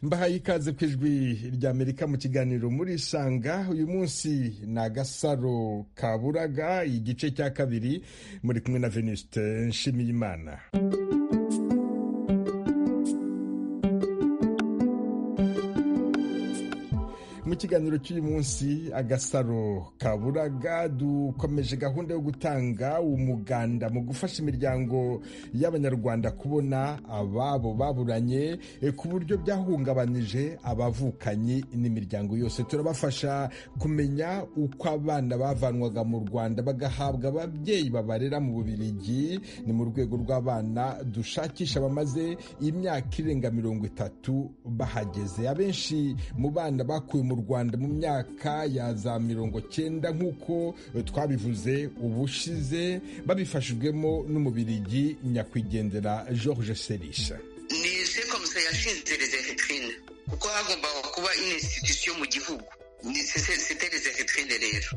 mbahaye ikaze ku ijwi ry'amerika mu kiganiro muri sanga uyu munsi ni agasaro kaburaga igice cya kabiri muri kumwe na venuste nshimiyimana mu kiganiro cy'uyu munsi agasaro kaburaga dukomeje gahunda yo gutanga umuganda mu gufasha imiryango y'abanyarwanda kubona ababo baburanye ku buryo byahungabanije abavukanye n'imiryango yose turabafasha kumenya uko abana bavanwaga mu rwanda bagahabwa ababyeyi babarera mu bubirigi ni mu rwego rw'abana dushakisha bamaze imyaka irenga mirongo itatu bahageze abenshi mu bana bakuwe mu rwanda mu myaka ya za mirongo cyenda nk'uko twabivuze ubushize babifashijwemo n'umubirigi nyakwigendera georges serisha ni sekomisa yashinze rezervitrine kuko hagombaga kuba inisititusiyo mu gihugu ni sete rezervitrine rero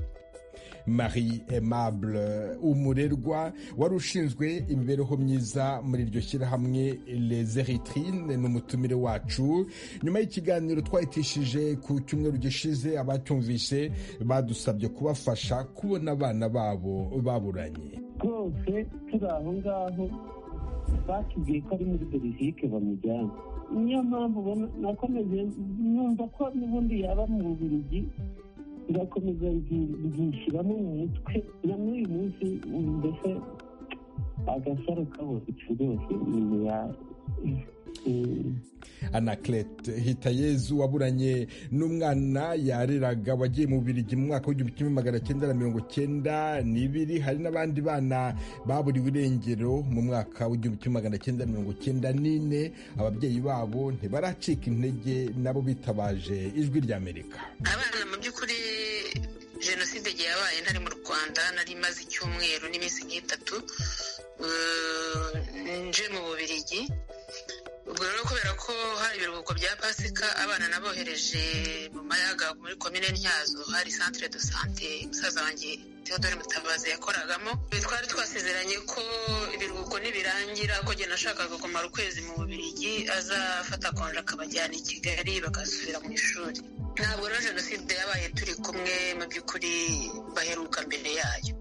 marie aimable umurerwa wari ushinzwe imibereho myiza muri iryo shyirahamwe les eritrine ni umutumire wacu nyuma y'ikiganiro twahitishije ku cyumweru gishize abacyumvise badusabye kubafasha kubona abana babo baburanye rwose turi aho ngaho batubwiye ko ari muri belgique bamujyana niyo mpamvu nakomeje numva ko n'ubundi yaba mu bubirigi birakomeza byishyiramo mu mutwe na n'uyu munsi mbese agasaro kabo rwose nyuma ya anaclet hitayezu waburanye n'umwana yareraga wagiye mu birigi mu mwaka w'igihumbi kimwe magana cyenda na mirongo cyenda n'ibiri hari n'abandi bana baburiwe irengero mu mwaka w'igihumbi kimwe magana cyenda mirongo cyenda n'ine ababyeyi babo ntibaracika intege nabo bitabaje ijwi ry'amerika abana mu by'ukuri jenoside yabaye ntari mu rwanda nari imaze icyumweru n'iminsi nk'itatu nje mu bubirigi ubwo rero kubera ko hari ibiruhuko bya pasika abana nabohereje mu mayaga muri komine ntyazo hari santire do sante musaza wanjye theodore mutabazi yakoragamo twari twasezeranye ko ibiruhuko nibirangira ko njye nashakaga kumara ukwezi mu bubirigi azafata konje akabajyana i kigali bagasubira mu ishuri ntabwo rero jenoside yabaye turi kumwe mu by'ukuri baheruka mbere yayo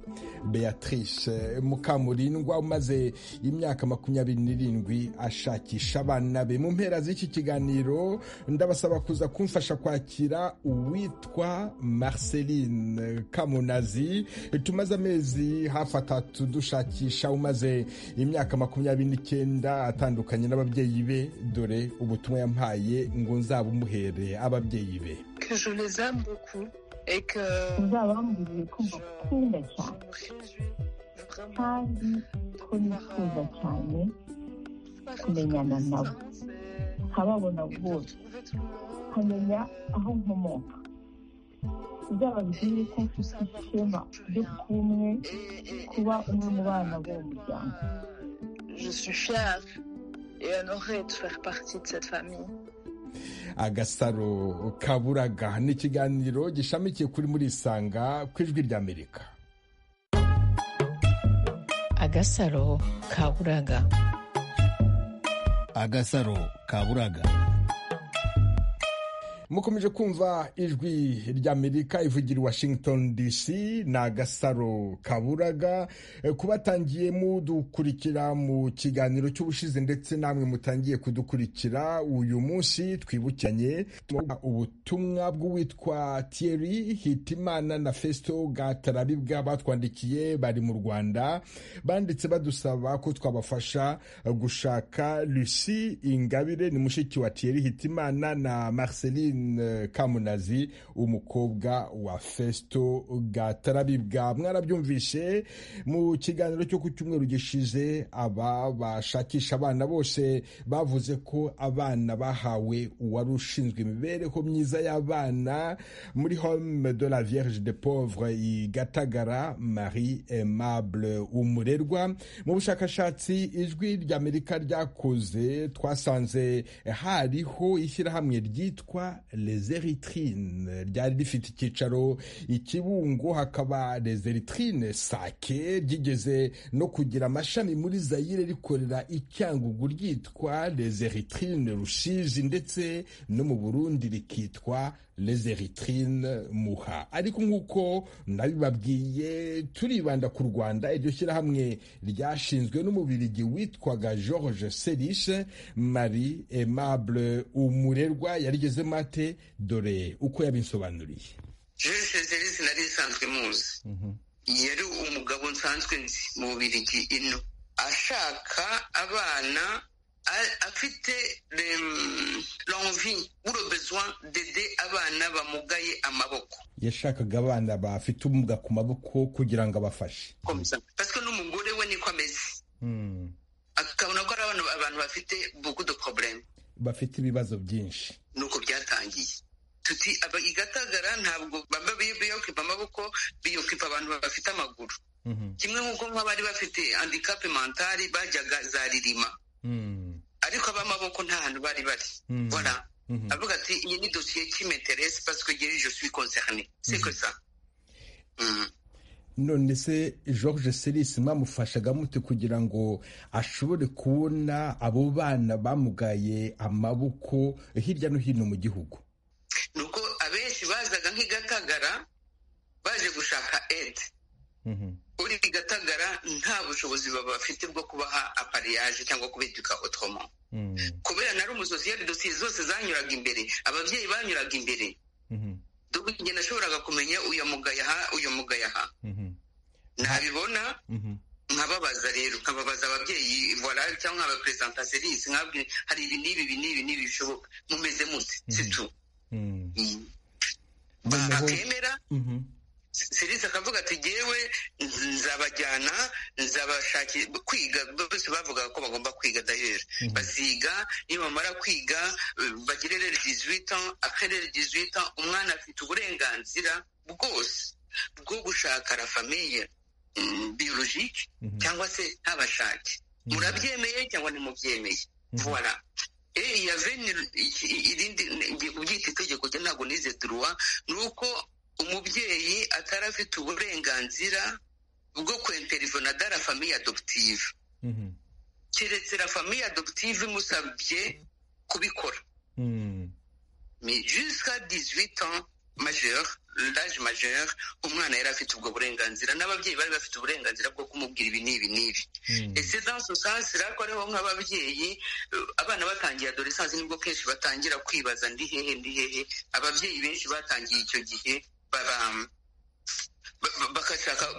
beatrice mukamurindwa umaze imyaka makumyabiri n'irindwi ashakisha abana be mu mpera z'iki kiganiro ndabasaba kuza kumfasha kwakira uwitwa marceline kamunazi tumaze amezi hafi atatu dushakisha umaze imyaka makumyabiri n'icyenda atandukanye n'ababyeyi be dore ubutumwa yampaye ngo nzabumuhere ababyeyi be uzabamburiye ko mbakunda cyane kandi ko nifuza cyane kumenyana nabo nkababona bose nkamenya aho nkomoka uzababwire ko mfite ishema ryo kuba umwe kuba umwe mu bana b'uwo muryango Je suis fière et honorée de faire partie de cette famille. agasaro kaburaga ni ikiganiro gishamikiye kuri muri isanga ku ijwi ry'amerika agasaro kaburaga agasaro kaburaga mukomeje kumva ijwi ry'amerika ivugira i washington dc ni agasaro kaburaga kubatangiye mudukurikira mu kiganiro cy'ubushize ndetse namwe mutangiye kudukurikira uyu munsi twibukiranye ubutumwa bw'uwitwa thierry hitimana na festo gatarabibwa batwandikiye bari mu rwanda banditse badusaba ko twabafasha gushaka lucy ingabire ni mushiki wa thierry hitimana na marceline kamunazi umukobwa wa festo gatarabibwa mwarabyumvishe mu kiganiro cyo ku cyumweru gishize aba bashakisha abana bose bavuze ko abana bahawe uwari ushinzwe imibereho myiza y'abana muri home de la vierge de pauvre i gatagara marie aimable umurerwa mu bushakashatsi ijwi ry'amerika ryakoze twasanze hariho ishyirahamwe ryitwa les eritrines ryari rifite icyicaro i Kibungo hakaba les eritrines sake ryigeze no kugira amashami muri Zaire rikorera i Cyangugu ryitwa les eritrines Rusizi ndetse no mu Burundi rikitwa les eritrines Muha ariko nk'uko nabibabwiye turibanda ku Rwanda iryo shyirahamwe ryashinzwe n'umubirigi witwaga George Serishe Marie Aimable Umurerwa yarigezemo ate dore uko yabinsobanuriye George Serishe nari isanzwe muzi yari umugabo nsanzwe nzi mu bubirigi ino ashaka abana afite l'envie ou le besoin d'aider abana bamugaye amaboko yashakaga abana bafite ubumuga ku maboko kugira ngo abafashe parce que n'umugore we niko ameze akabona ko ari abantu bafite beaucoup de problème bafite ibibazo byinshi nuko byatangiye tuti igatagara ntabwo baba biyokipa amaboko biyokipa abantu bafite amaguru kimwe nk'uko nk'abari bafite handicap mentale bajyaga za ririma ariko ab'amaboko nta hantu bari bari bora avuga ati iyi ni dosiye kimeteresi pasiko igihe je suis concerné c'est que ça none se george serisi mwamufashaga mute kugira ngo ashobore kubona abo bana bamugaye amaboko hirya no hino mu gihugu ni uko abenshi bazaga nk'igatagara baje gushaka ede uri igatagara nta bushobozi baba bafite bwo kubaha apariyaje cyangwa kubiduka otomo kubera nari umusosiyete dosiye zose zanyuraga imbere ababyeyi banyuraga imbere dore nashoboraga kumenya uyu mugaya aha uyu mugaya aha ntabibona nkababaza rero nkababaza ababyeyi vorari cyangwa abaperezida serisi nkabwi hari ibi n'ibi ibi n'ibi n'ibi bishoboka mumeze mute situ bakemera serisi akavuga ati ngewe nzabajyana nzabashakira kwiga bose bavugaga ko bagomba kwiga dayeri baziga iyo bamara kwiga bagire rero dizwita akarere dizwita umwana afite uburenganzira bwose bwo gushaka la famiye biyologike cyangwa se ntabashake murabyemeye cyangwa ntimubyemeye vuba ya veni irindi kubyita itegeko ntabwo nize duruwa ni uko umubyeyi atari afite uburenganzira bwo kwenterinona dara famiye adoputive keretse la famiye adoputive imusabye kubikora jusika dizwita majeri laje majeri umwana yari afite ubwo burenganzira n'ababyeyi bari bafite uburenganzira bwo kumubwira ibi n'ibi n'ibi ese dans sens rako ariho nk'ababyeyi abana batangiye adolescence nibwo kenshi batangira kwibaza ndi hehe ndi hehe ababyeyi benshi batangiye icyo gihe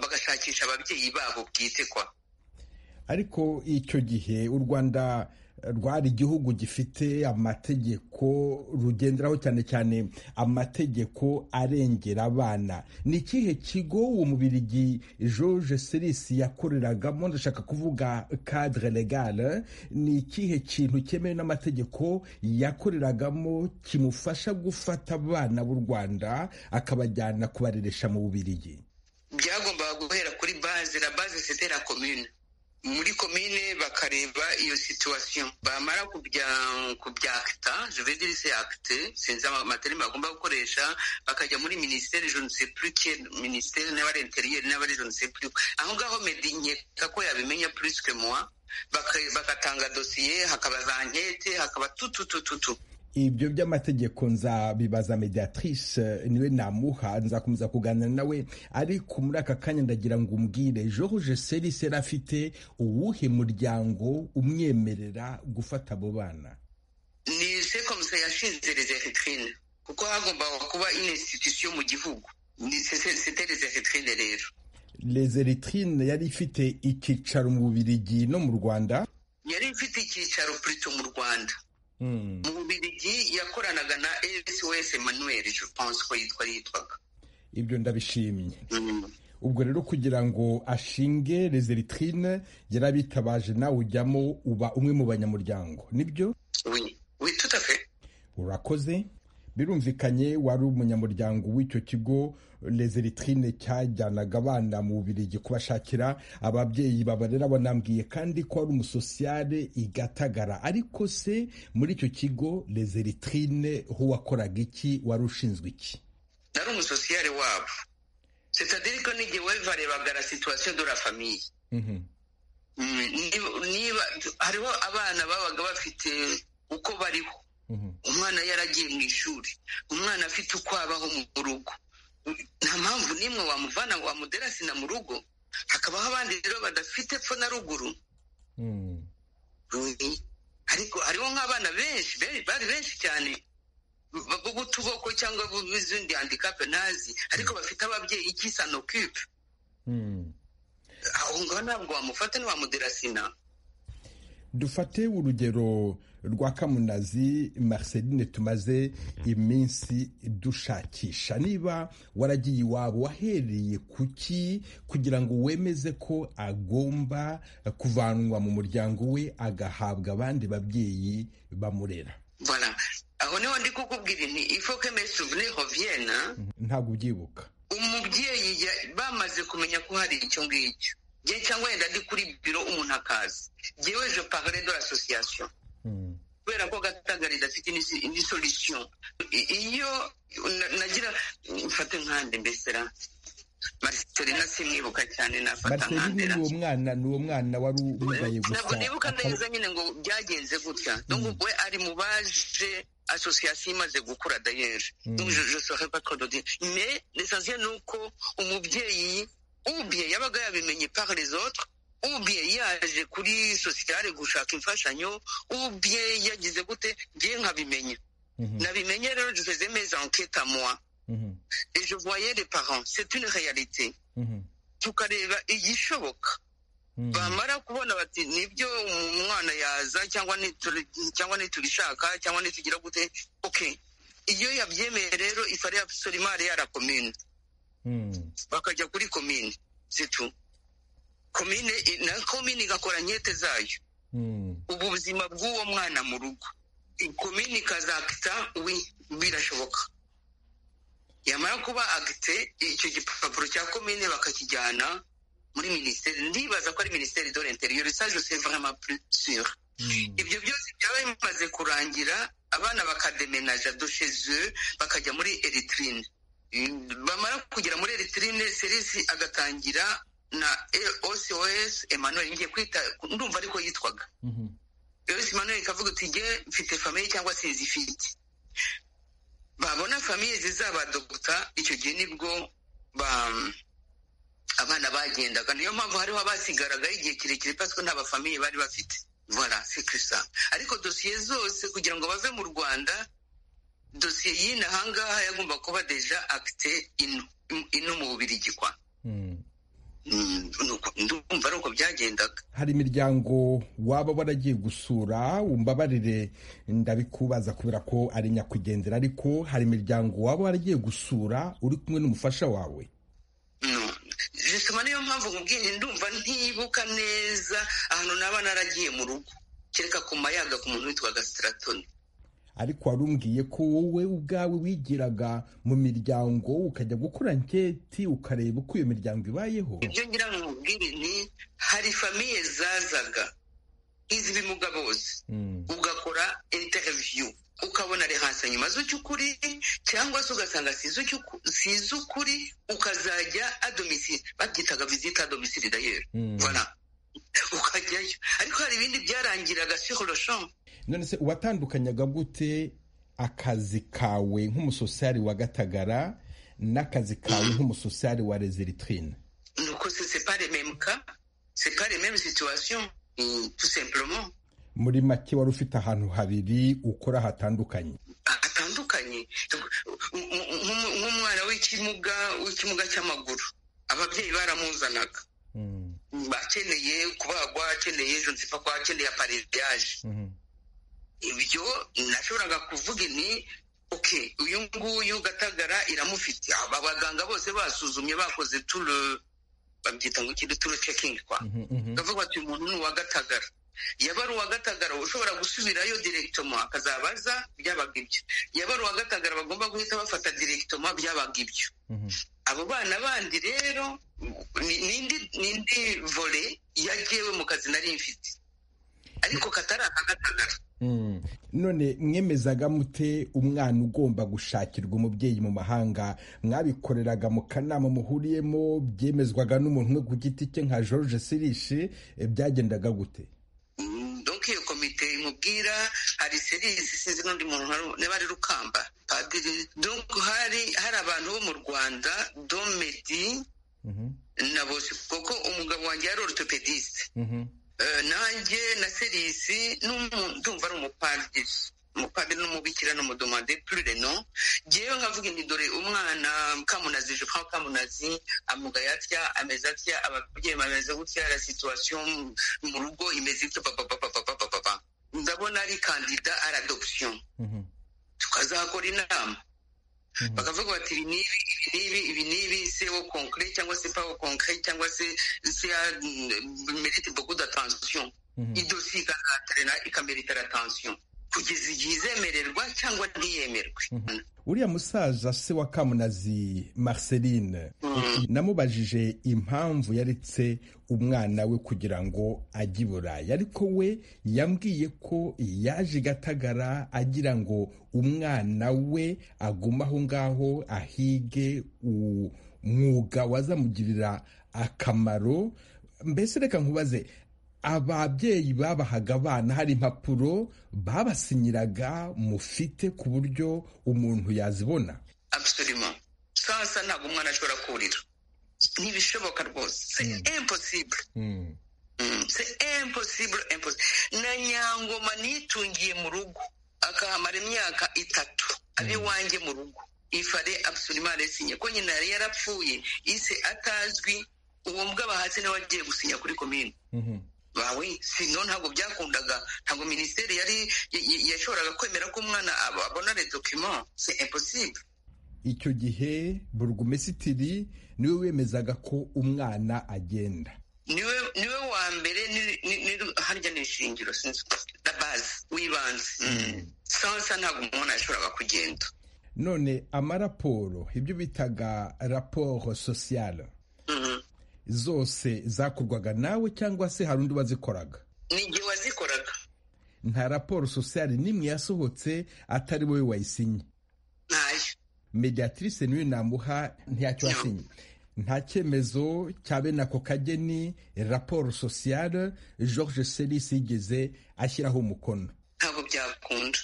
bagashakisha ababyeyi babo bwite kwa ariko icyo gihe u rwanda rwari igihugu gifite amategeko rugenderaho cyane cyane amategeko arengera abana ni ikihe kigo uwo mubirigi george serisi yakoreragamo ndashaka kuvuga cadre legale ni ikihe kintu cyemewe n'amategeko yakoreragamo kimufasha gufata abana b'u rwanda akabajyana kubareresha mu bubirigi byagombaga guhera kuri baze la baze c'était la commune muri komine bakareba iyo situwasiyo bamara kubyakita juvediri se akite sinzi amaterima bagomba gukoresha bakajya muri minisiteri jonisepuruke minisiteri n'abari interiyeri n'abari jonisepuruke aho ngaho medi nkeka ko yabimenya purisike muwa bagatanga dosiye hakaba za nkete hakaba tututututu ibyo by'amategeko nzabibaza mediatrice niwe namuha nzakomeza kuganira nawe ariko muri aka kanya ndagira ngo umbwire george serisi yari afite uwuhe muryango umwemerera gufata abo bana ni sekomisa yashinze rezeritrine kuko hagombaga kuba inisititusiyo mu gihugu ni sete rezeritrine rero rezeritrine yari ifite icyicaro mu bubirigi no mu rwanda yari ifite icyicaro purito mu rwanda mu bubirigi yakoranaga na sos manuel pense ko yitwa yitwaga ibyo ndabishimye ubwo rero kugira ngo ashinge rezeritrine yarabitabaje nawe ujyamo uba umwe mu banyamuryango nibyo witutafe urakoze birumvikanye wari umunyamuryango w'icyo kigo lezeritrine cyajyanaga abana mu bubirigi kubashakira ababyeyi babarera banambwiye kandi ko ari umusosiyare igatagara ariko se muri icyo kigo lezeritrine ho wakoraga iki wari ushinzwe iki nari umusosiyare wabo sitadiri ko n'igihe barebaga la situwasiyo de la famiye niba hariho abana babaga bafite uko bariho umwana yaragiye mu ishuri umwana afite uko abaho mu rugo nta mpamvu n'imwe wamuvana wamudera sina mu rugo hakabaho abandi rero badafite epfo na ruguru ariko hariho nk'abana benshi bari benshi cyane b'utuboko cyangwa b'izindi handikape ntazi ariko bafite ababyeyi ikisanokipe aho ngaho ntabwo wamufata ntiwamudera sina dufate urugero rwa kamunazi Marceline tumaze iminsi dushakisha niba waragiye iwabo wahereye ku ki kugira ngo wemeze ko agomba kuvanwa mu muryango we agahabwa abandi babyeyi bamurera aho niho ndi kukubwira nti ifoke mesuvune hoviyena ntabwo ubyibuka umubyeyi bamaze kumenya ko hari icyo ngicyo njye cyangwa yenda ndi kuri biro umuntu akaza njyewe je parle de l'association kubera ko gatagara idafite indi solution iyo nagira mfate nkande mbesera mariselina simwibuka cyane nafata nkandera uwo mwana ni uwo mwana wari umugaye gusa ntabwo nibuka neza nyine ngo byagenze gutya donc we ari mu baje association imaze gukura d'ailleurs donc je saurais pas trop dire mais l'essentiel ni uko umubyeyi ubye yabaga yabimenye par les autres ubye yaje kuri sosiyare gushaka imfashanyo ubye yagize gute ngiye nkabimenya nabimenye rero je faisais mes enquêtes à moi et je voyais les parents c'est une réalité tukareba igishoboka bamara kubona bati nibyo umwana yaza cyangwa cyangwa niturishaka cyangwa nitugira gute ok iyo yabyemeye rero ifari ya solimari yarakomine bakajya kuri komine situ komine na komine igakora nkete zayo ubuzima bw'uwo mwana mu rugo komine ikazakita birashoboka yamara kuba agite icyo gipapuro cya komine bakakijyana muri minisiteri ndibaza ko ari minisiteri do l'interieur ça je sais vraiment plus sûr ibyo byose byaba bimaze kurangira abana bakademenaja do chez eux bakajya muri eritrine bamara kugera muri eritirine serisi agatangira na osos emmanuel ngiye kwita ndumva ariko yitwaga eos emmanuel ikavuga uti nge mfite famiye cyangwa sinzifite babona famiye zizabadogota icyo gihe nibwo abana bagendaga niyo mpamvu hariho abasigaraga igihe kirekire pasiko nta bafamiye bari bafite vola sekirisa ariko dosiye zose kugira ngo bave mu rwanda dosiye y'ino ahangaha yagomba kuba deja akite ino mu bubirigi kwa ndumva ari uko byagendaga hari imiryango waba waragiye gusura umbabarire ndabikubaza kubera ko ari nyakwigendera ariko hari imiryango waba waragiye gusura uri kumwe n'umufasha wawe bisoma niyo mpamvu nkubwiye ndumva ntibuka neza ahantu naba naragiye mu rugo kereka ku mayaga ku muntu witwaga sitaratoni ariko warumbwiye ko wowe ubwawe wigiraga mu miryango ukajya gukora nketi ukareba uko iyo miryango ibayeho ibyo ngira ngo mubwire ni hari famiye zazaga iz'ibimuga bose ugakora interiviyu ukabona rehansanyuma z'ukuri cyangwa se ugasanga size ukuri ukazajya adomisiri babyitaga vizita adomisiri dayeri ukajyayo ariko hari ibindi byarangiraga siholoshomu none se uwatandukanyaga gute akazi kawe nk'umusosiyari wa gatagara n'akazi kawe nk'umusosiyari wa rezeritrine nuko se separe memuka separe memu situwasiyo tu sempuroma muri make wari ufite ahantu habiri ukora hatandukanye hatandukanye nk'umwana w'ikimuga w'ikimuga cy'amaguru ababyeyi baramuzanaga akeneye kubagwa akeneye ejo nziva ko akeneye apaririyaje ibyo nashoboraga kuvuga ni oke uyu nguyu gatagara iramufite abaganga bose basuzumye bakoze turu babyita ngo ikindi turu cekingi kwa bavuga bati umuntu ni uwa gatagara yabaruwa gatagara ushobora gusubirayo direkitoma akazabaza byabaga ibyo yabaruwa gatagara bagomba guhita bafata direkitoma byabaga ibyo abo bana bandi rero ni indi vore yagewe mu kazi nari mfite ariko katari aka gatagara none mwemezaga mute umwana ugomba gushakirwa umubyeyi mu mahanga mwabikoreraga mu kanama muhuriyemo byemezwaga n'umuntu umwe ku giti cye nka george sirishi byagendaga gute donk iyo komite imubwira hari serisi sinzi n'undi muntu niba ari rukamba padiri donk hari hari abantu bo mu rwanda domedi na bose kuko umugabo wanjye yari orutopedisite nanjye na serisi ndumva ari umupadiri umupadiri n'umubikira n'umudumande plureno ngewe nkavuga inti dore umwana kamunazi je prends kamunazi amugaye atya ameze atya ababyeyi bameze gutya la situation mu rugo imeze ityo papapapapapapa ndabona ari kandida ari adoption tukazakora inama bakavuga bati ibi n'ibi ibi n'ibi ibi n'ibi se wo konkire cyangwa se pawo konkire cyangwa se se ya merite beaucoup d'attention idosiye ikahatarana ikamerita attention kugeza igihe izemererwa cyangwa ntiyemerwe uriya musaza se wa kamunazi marceline namubajije impamvu yaretse umwana we kugira ngo ajye i burayi ariko we yambwiye ko yaje i gatagara agira ngo umwana we agume aho ngaho ahige umwuga wazamugirira akamaro mbese reka nkubaze ababyeyi babahaga abana hari impapuro babasinyiraga mufite ku buryo umuntu yazibona abusirima sasa ntabwo umwana ashobora kurira ntibishoboka rwose se imposibure se imposibure na nyangoma nitungiye mu rugo akahamara imyaka itatu abe iwanjye mu rugo ifare abusirima resinye ko nyina yari yarapfuye ise atazwi uwo mbwa bahatse niwe wagiye gusinya kuri komine bawe sino ntabwo byakundaga ntabwo minisiteri yari yashoboraga kwemera ko umwana abona redokima se imposible icyo gihe burugumesitiri niwe wemezaga ko umwana agenda niwe wa mbere harya ni ishingiro sinzi na bazi w'ibanze sansa ntabwo umuntu yashoboraga kugenda none amaraporo ibyo bitaga raporo sosiyale zose zakorwaga nawe cyangwa se hari undi wazikoraga ni igihe wazikoraga nta raporo sosiyali n'imwe yasohotse atari wowe wayisinye ntayo mediatrice niwe namuha ntacyo wasinye nta cyemezo cya bene ako kageni raporo sosiyale george serisi yigeze ashyiraho umukono ntabwo byakunda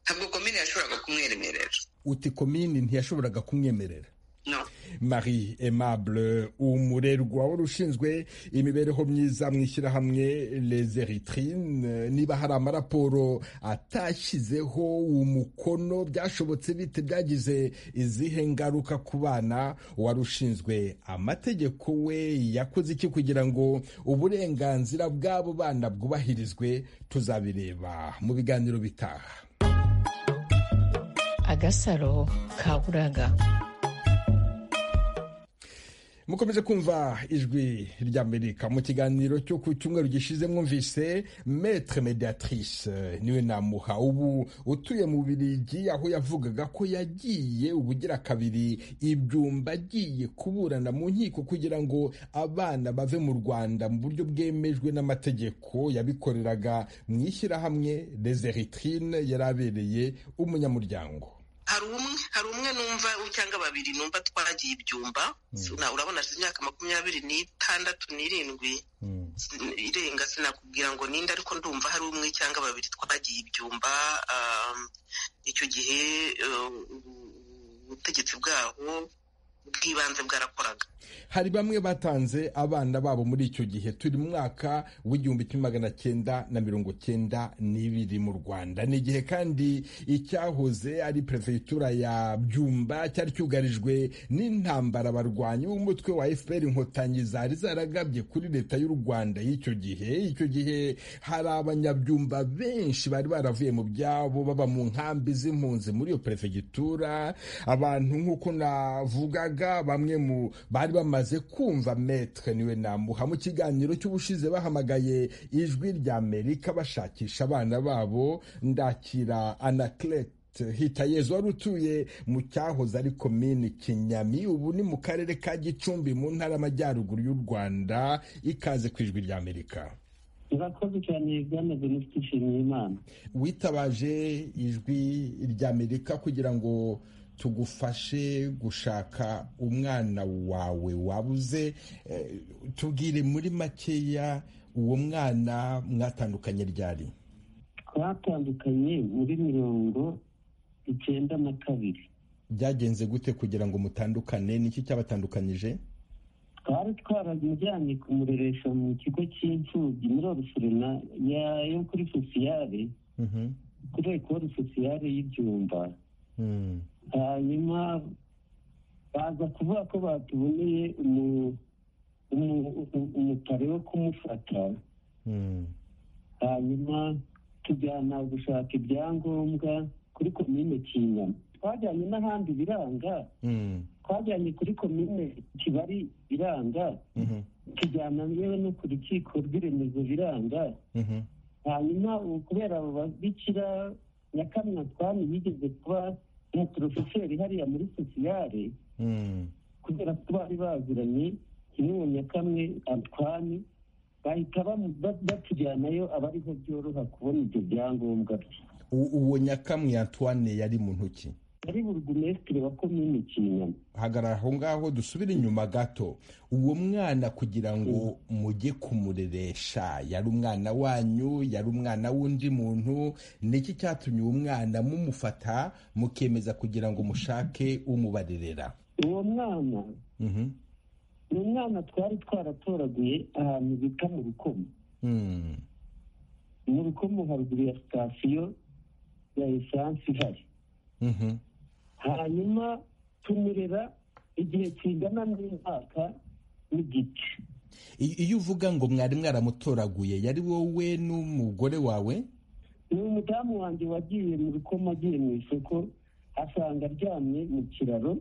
ntabwo komini yashoboraga kumwemerera uti komini ntiyashoboraga kumwemerera No. marie aimable umurerwa wari ushinzwe imibereho myiza mu ishyirahamwe les eritrine niba hari amaraporo atashyizeho umukono byashobotse bite byagize izihe ngaruka ku bana wari ushinzwe amategeko we yakoze iki kugira ngo uburenganzira bw'abo bana bwubahirizwe tuzabireba mu biganiro bitaha agasaro kaburaga mukomeje kumva ijwi ry'amerika mu kiganiro cyo ku cyumweru gishize mwumvise metre mediatrice niwe namuha ubu utuye mu birigi aho yavugaga ko yagiye ubugira kabiri ibyumba agiye kuburana mu nkiko kugira ngo abana bave mu rwanda mu buryo bwemejwe n'amategeko yabikoreraga mu ishyirahamwe deseritrine yari abereye umunyamuryango hari umwe hari umwe numva cyangwa babiri numva twagiye ibyumba urabona hashize imyaka makumyabiri n'itandatu n'irindwi irenga sinakubwira ngo ninde ariko ndumva hari umwe cyangwa babiri twagiye ibyumba icyo gihe ubutegetsi bwaho bw'ibanze bwarakoraga hari bamwe batanze abana babo muri icyo gihe turi mu mwaka w'igihumbi kimwe magana cyenda na mirongo cyenda n'ibiri mu rwanda ni igihe kandi icyahoze ari perefegitura ya byumba cyari cyugarijwe n'intambara abarwanyi b'umutwe wa fpr inkotanyi zari zaragabye kuri leta y'u rwanda y'icyo gihe icyo gihe hari abanyabyumba benshi bari baravuye mu byabo baba mu nkambi z'impunzi muri iyo perefegitura abantu nk'uko navugaga kavuraga bamwe mu bari bamaze kumva metre niwe namuha mu kiganiro cy'ubushize bahamagaye ijwi rya amerika bashakisha abana babo ndakira anaclet hitayezu wari utuye mu cyahoze ari komini kinyami ubu ni mu karere ka gicumbi mu ntara y'amajyaruguru y'u rwanda ikaze ku ijwi rya amerika murakoze cyane byamaze mufite ishimwe imana witabaje ijwi rya amerika kugira ngo tugufashe gushaka umwana wawe wabuze tubwire muri makeya uwo mwana mwatandukanye ryari twatandukanye muri mirongo icyenda na kabiri byagenze gute kugira ngo mutandukane niki cyabatandukanyije twari twaramujyanye kumureresha mu kigo cy'imfubyi muri orusorena yo kuri sosiyare kuri ekoro sosiyare y'ibyumba hanyuma baza kuvuga ko batuboneye umutare wo kumufata hanyuma tujyana gushaka ibyangombwa kuri komine kinyama twajyanye n'ahandi biranga twajyanye kuri komine kibari biranga tujyana yewe no ku rukiko rw'iremezo biranga hanyuma kubera abo babikira nyakamwe twami yigeze kuba umuporofeseri hariya muri sosiyare kubera ko bari baziranye kimwe mu nyakamwe antwani bahita batujyanayo aba ariho byoroha kubona ibyo byangombwa bye uwo nyakamwe antoine yari mu ntoki ari burugumesitiri wa komini kinyama hagarara aho ngaho dusubire inyuma gato uwo mwana kugira ngo mujye kumureresha yari umwana wanyu yari umwana w'undi muntu niki cyatumye uwo mwana mumufata mukemeza kugira ngo mushake umubarerera uwo mwana ni umwana twari twaratoraguye ahantu bita mu rukomo mu rukomo haruguru ya sitasiyo ya esanse ihari hanyuma tumurera igihe kingana n'umwaka n'igice iyo uvuga ngo mwari mwaramutoraguye yari wowe n'umugore wawe ni umudamu wanjye wagiye mu rukomo agiye mu isoko asanga aryamye mu kiraro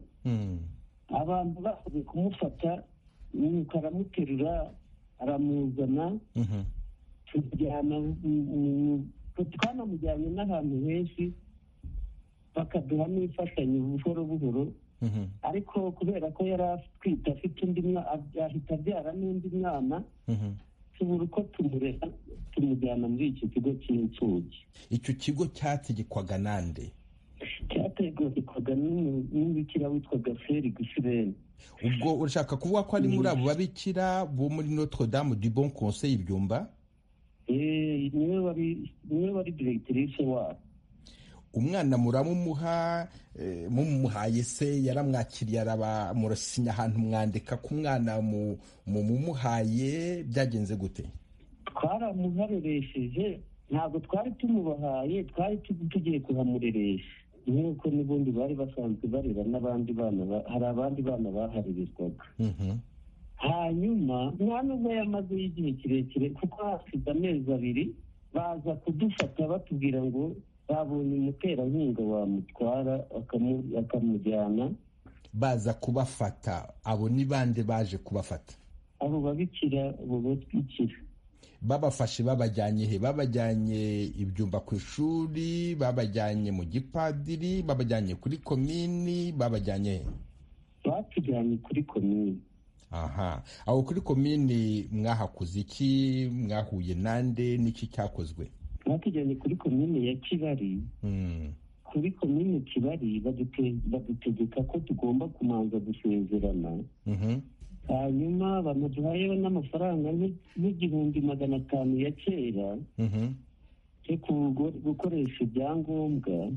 abantu bakoze kumufata nuko aramuterura aramuzana tujyana twanamujyanye n'ahantu henshi bakaduha n'imfashanyo buhoro buhoro ariko kubera ko yari atwite afite undi ahita abyara n'undi mwana tubura uko tumurera tumujyana muri iki kigo cy'imfubyi icyo kigo cyategekwaga nande cyategekwaga n'umubikira witwaga feri gisirene ubwo urashaka kuvuga ko ari muri abo babikira bo muri notre dame du bon conseil ibyumba niwe wari diregitirise wabo umwana muramumuha mumuhaye se yaramwakiriye murasinya ahantu mwandika ku mwana mumuhaye byagenze gute twaramuhareresheje ntabwo twari tumubahaye twari tugiye kuhamureresha nk'uko n'ubundi bari basanzwe barera n'abandi bana hari abandi bana baharererwaga hanyuma nta nubwo yamaze y'igihe kirekire kuko hasize amezi abiri baza kudufata batubwira ngo babonye umuterankunga wamutwara akamujyana baza kubafata abo ni bande baje kubafata abo babikira abo batwikira babafashe babajyanye he babajyanye ibyumba ku ishuri babajyanye mu gipadiri babajyanye kuri komini babajyanye he batujyanye kuri komini aha aho kuri komini mwahakoze iki mwahuye nande n'iki cyakozwe batujyanye kuri komine ya kibari kuri komine kibari badutegeka ko tugomba kumanza gusezerana hanyuma banaduhayeho n'amafaranga n'igihumbi magana atanu ya kera yo gukoresha ibyangombwa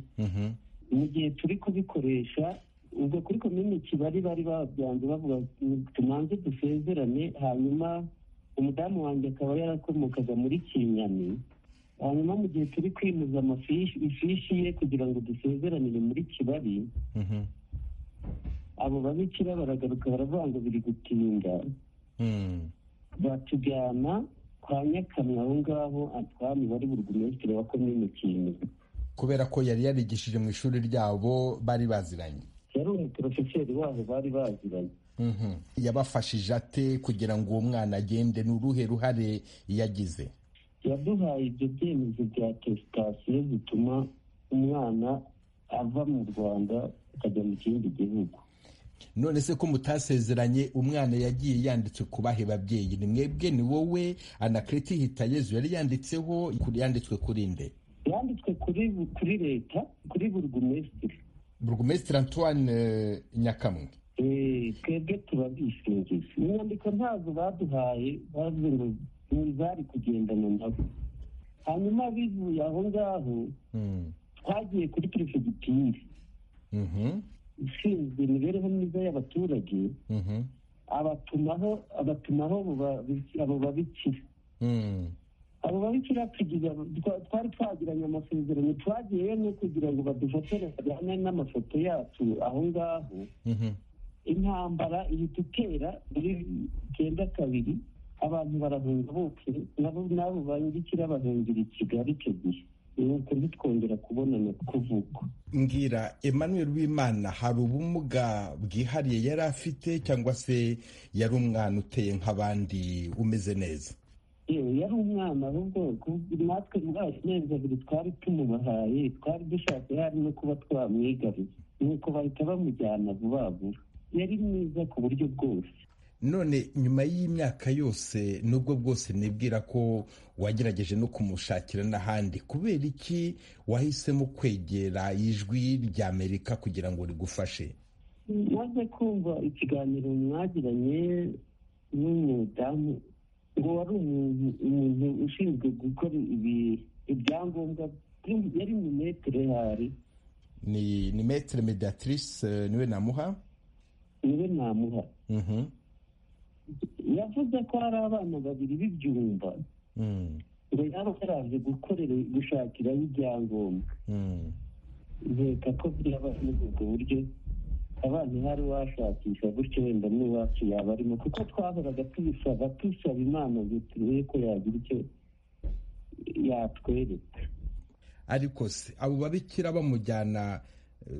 mu gihe turi kubikoresha ubwo kuri komine kibari bari babyanze bavuga tumanze dusezerane hanyuma umudamu wanjye akaba yarakomokaga muri kinyami hanyuma mu gihe turi kwimuza ifishi ye kugira ngo dusezeranire muri kibari abo babikira baragaruka baravuga ngo biri gutinda batujyana kwa nyakamwe aho ngaho atwami wari burugumesitiri wa komine kintu kubera ko yari yarigishije mu ishuri ryabo bari baziranye yari umuporofeseri wabo bari baziranye yabafashije ate kugira ngo uwo mwana agende ni uruhe ruhare yagize yaduhaye ibyo byemezo bya tesitasiyo bituma umwana ava mu rwanda akajya mu kindi gihugu none se ko mutasezeranye umwana yagiye yanditse ku bahe babyeyi ni mwebwe ni wowe anakarita ihitayezu yari yanditseho yanditswe kuri nde yanditswe kuri leta kuri burugumesitiri burugumesitiri antoine nyakamwe twebwe turabishingizi inyandiko ntabwo baduhaye bavuze ngo ntibari kugendana nabo hanyuma bivuye aho ngaho twagiye kuri perefegitire ushinzwe imibereho myiza y'abaturage abatumaho abatumaho abo babikira abo babikira twari twagiranye amasezerano twagiyeyo no kugira ngo badufotore bajyane n'amafoto yacu aho ngaho intambara ihita itera muri cyenda kabiri abantu barahunga bose nabo n'abo bandikira bahungira i kigali icyo gihe nuko ntitwongera kubonana kuvuka mbwira Emmanuel w'imana hari ubumuga bwihariye yari afite cyangwa se yari umwana uteye nk'abandi umeze neza yewe yari umwana ahubwo natwe muri ayo mezi abiri twari tumubahaye twari dushaka hari no kuba twamwigarura nuko bahita bamujyana vuba vuba yari mwiza ku buryo bwose none nyuma y'imyaka yose nubwo bwose nibwira ko wagerageje no kumushakira n'ahandi kubera iki wahisemo kwegera ijwi rya amerika kugira ngo rigufashe maze kumva ikiganiro mwagiranye n'umudamu ngo wari umuntu ushinzwe gukora ibyangombwa yari mu metero hari ni metero mediatrice niwe namuha niwe namuha yavuze ko hari abana babiri b'ibyumba ngo yaba yaraje gukorera gushakiraho ibyangombwa nkeka ko byaba muri ubwo buryo abana hari washakisha gutyo wenda n'iwacu yaba arimo kuko twahoraga tubisaba tusaba imana ngo turebe ko yagira icyo yatwereka ariko se abo babikira bamujyana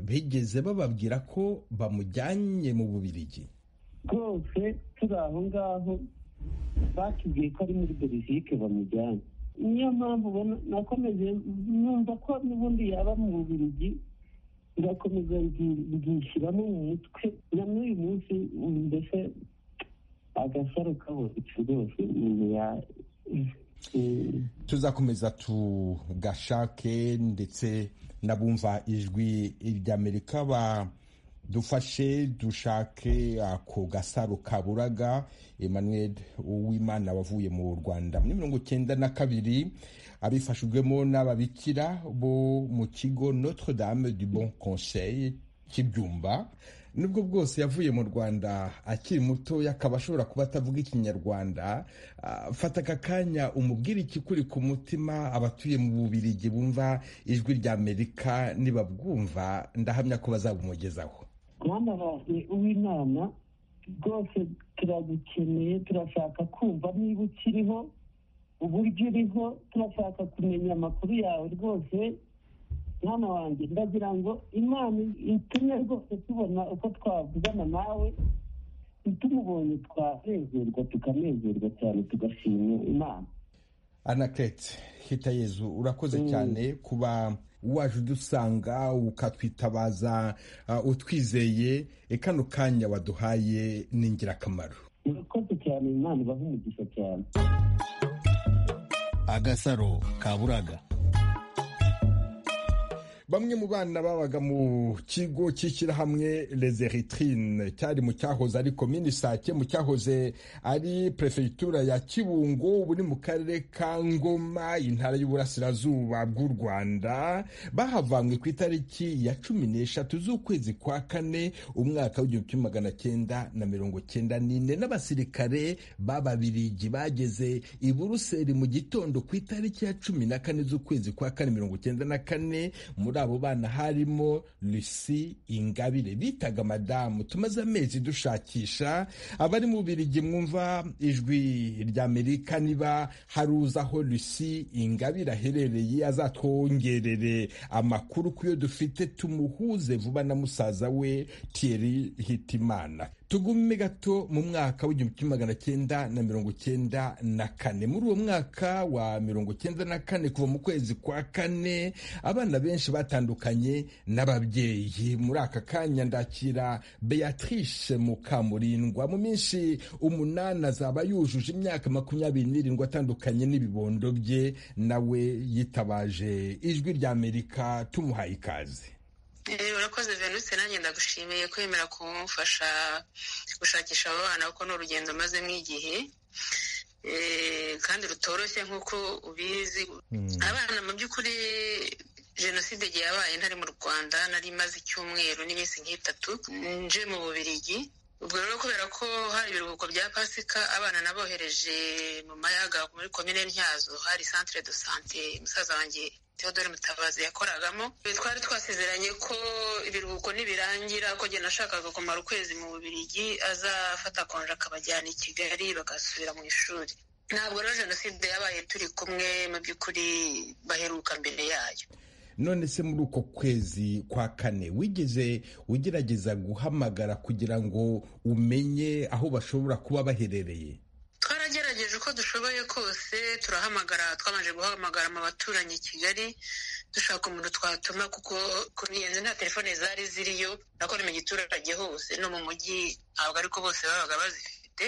bigeze bababwira ko bamujyanye mu bubirigi rwose turi aho ngaho batubwiye ko ari muri belgique bamujyana niyo mpamvu nakomeje numva ko n'ubundi yaba mu bubirigi ngakomeza ngishyiramo mu mutwe na n'uyu munsi mbese agasaro kabonetse rwose umuntu ya tuzakomeza tugashake ndetse n'abumva ijwi ry'amerika ba dufashe dushake ako gasaro kaburaga emmanuel uwimana wavuye mu rwanda muri mirongo icyenda na kabiri abifashijwemo n'ababikira bo mu kigo notre dame du bon conseil cy'ibyumba nubwo bwose yavuye mu rwanda akiri mutoya akaba ashobora kuba atavuga ikinyarwanda fata aka kanya umubwire ikikuri ku mutima abatuye mu bubirigi bumva ijwi rya amerika nibabwumva ndahamya ko bazabumugezaho mwana wawe uw'inama rwose turagukeneye turashaka kumva niba ukiriho uburyo uriho turashaka kumenya amakuru yawe rwose mwana wanjye ndagira ngo imana itumye rwose tubona uko twavugana nawe tumubonye twanezerwa tukanezerwa cyane tugashima imana anakete hita yezu urakoze cyane kuba waje udusanga ukatwitabaza utwizeye kano kanya waduhaye ni ingirakamaro urakoze cyane imana ibaha umugisha cyane agasaro kaburaga bamwe mu bana babaga mu kigo cy'ishyirahamwe les eritrine cyari mu cyahoze ari komini sake mu cyahoze ari perefegitura ya kibungo ubu ni mu karere ka ngoma intara y'uburasirazuba bw'u rwanda bahavanywe ku itariki ya cumi n'eshatu z'ukwezi kwa kane umwaka w'igihumbi kimwe magana cyenda na mirongo cyenda n'ine n'abasirikare b'ababirigi bageze i buruseli mu gitondo ku itariki ya cumi na kane z'ukwezi kwa kane mirongo cyenda na kane muri abo bana harimo Lucy Ingabire bitaga madamu tumaze amezi dushakisha abari mu Bubiligi mwumva ijwi ry'Amerika niba hari uzi aho Lucy Ingabire aherereye azatwongerere amakuru ku yo dufite tumuhuze vuba na musaza we Thierry Hitimana tugume gato mu mwaka w'igihumbi kimwe magana cyenda na mirongo cyenda na kane muri uwo mwaka wa mirongo cyenda na kane kuva mu kwezi kwa kane abana benshi batandukanye n'ababyeyi muri aka kanya ndakira beatrice mukamurindwa mu minsi umunani azaba yujuje imyaka makumyabiri n'irindwi atandukanye n'ibibondo bye nawe yitabaje ijwi ry'amerika tumuhaye ikaze urakoze venuse nanjye ndagushimiye kwemera kumufasha gushakisha abo bana kuko ni urugendo mazemo igihe kandi rutoroshye nk'uko ubizi abana mu by'ukuri jenoside igihe yabaye ntari mu rwanda nari maze icyumweru n'iminsi nk'itatu nje mu bubirigi ubwo rero kubera ko hari ibiruhuko bya pasika abana nabohereje mu mayaga muri komine ntyazo hari centre de sante musaza wanjye Theodore Mutabazi yakoragamo twari twasezeranye ko ibiruhuko nibirangira ko jye nashakaga kumara ukwezi mu Bubiligi azafata konje akabajyana i Kigali bagasubira mu ishuri ntabwo rero jenoside yabaye turi kumwe mu by'ukuri baheruka mbere yayo none se muri uko kwezi kwa kane wigeze ugerageza guhamagara kugira ngo umenye aho bashobora kuba baherereye twarageregeje uko dushoboye kose turahamagara twabanje guhamagara mu baturanyi i kigali dushaka umuntu twatuma kuko kuri iyi nzu nta telefone zari ziriyo nakora mu giturage hose no mu mujyi ntabwo ariko bose babaga bazifite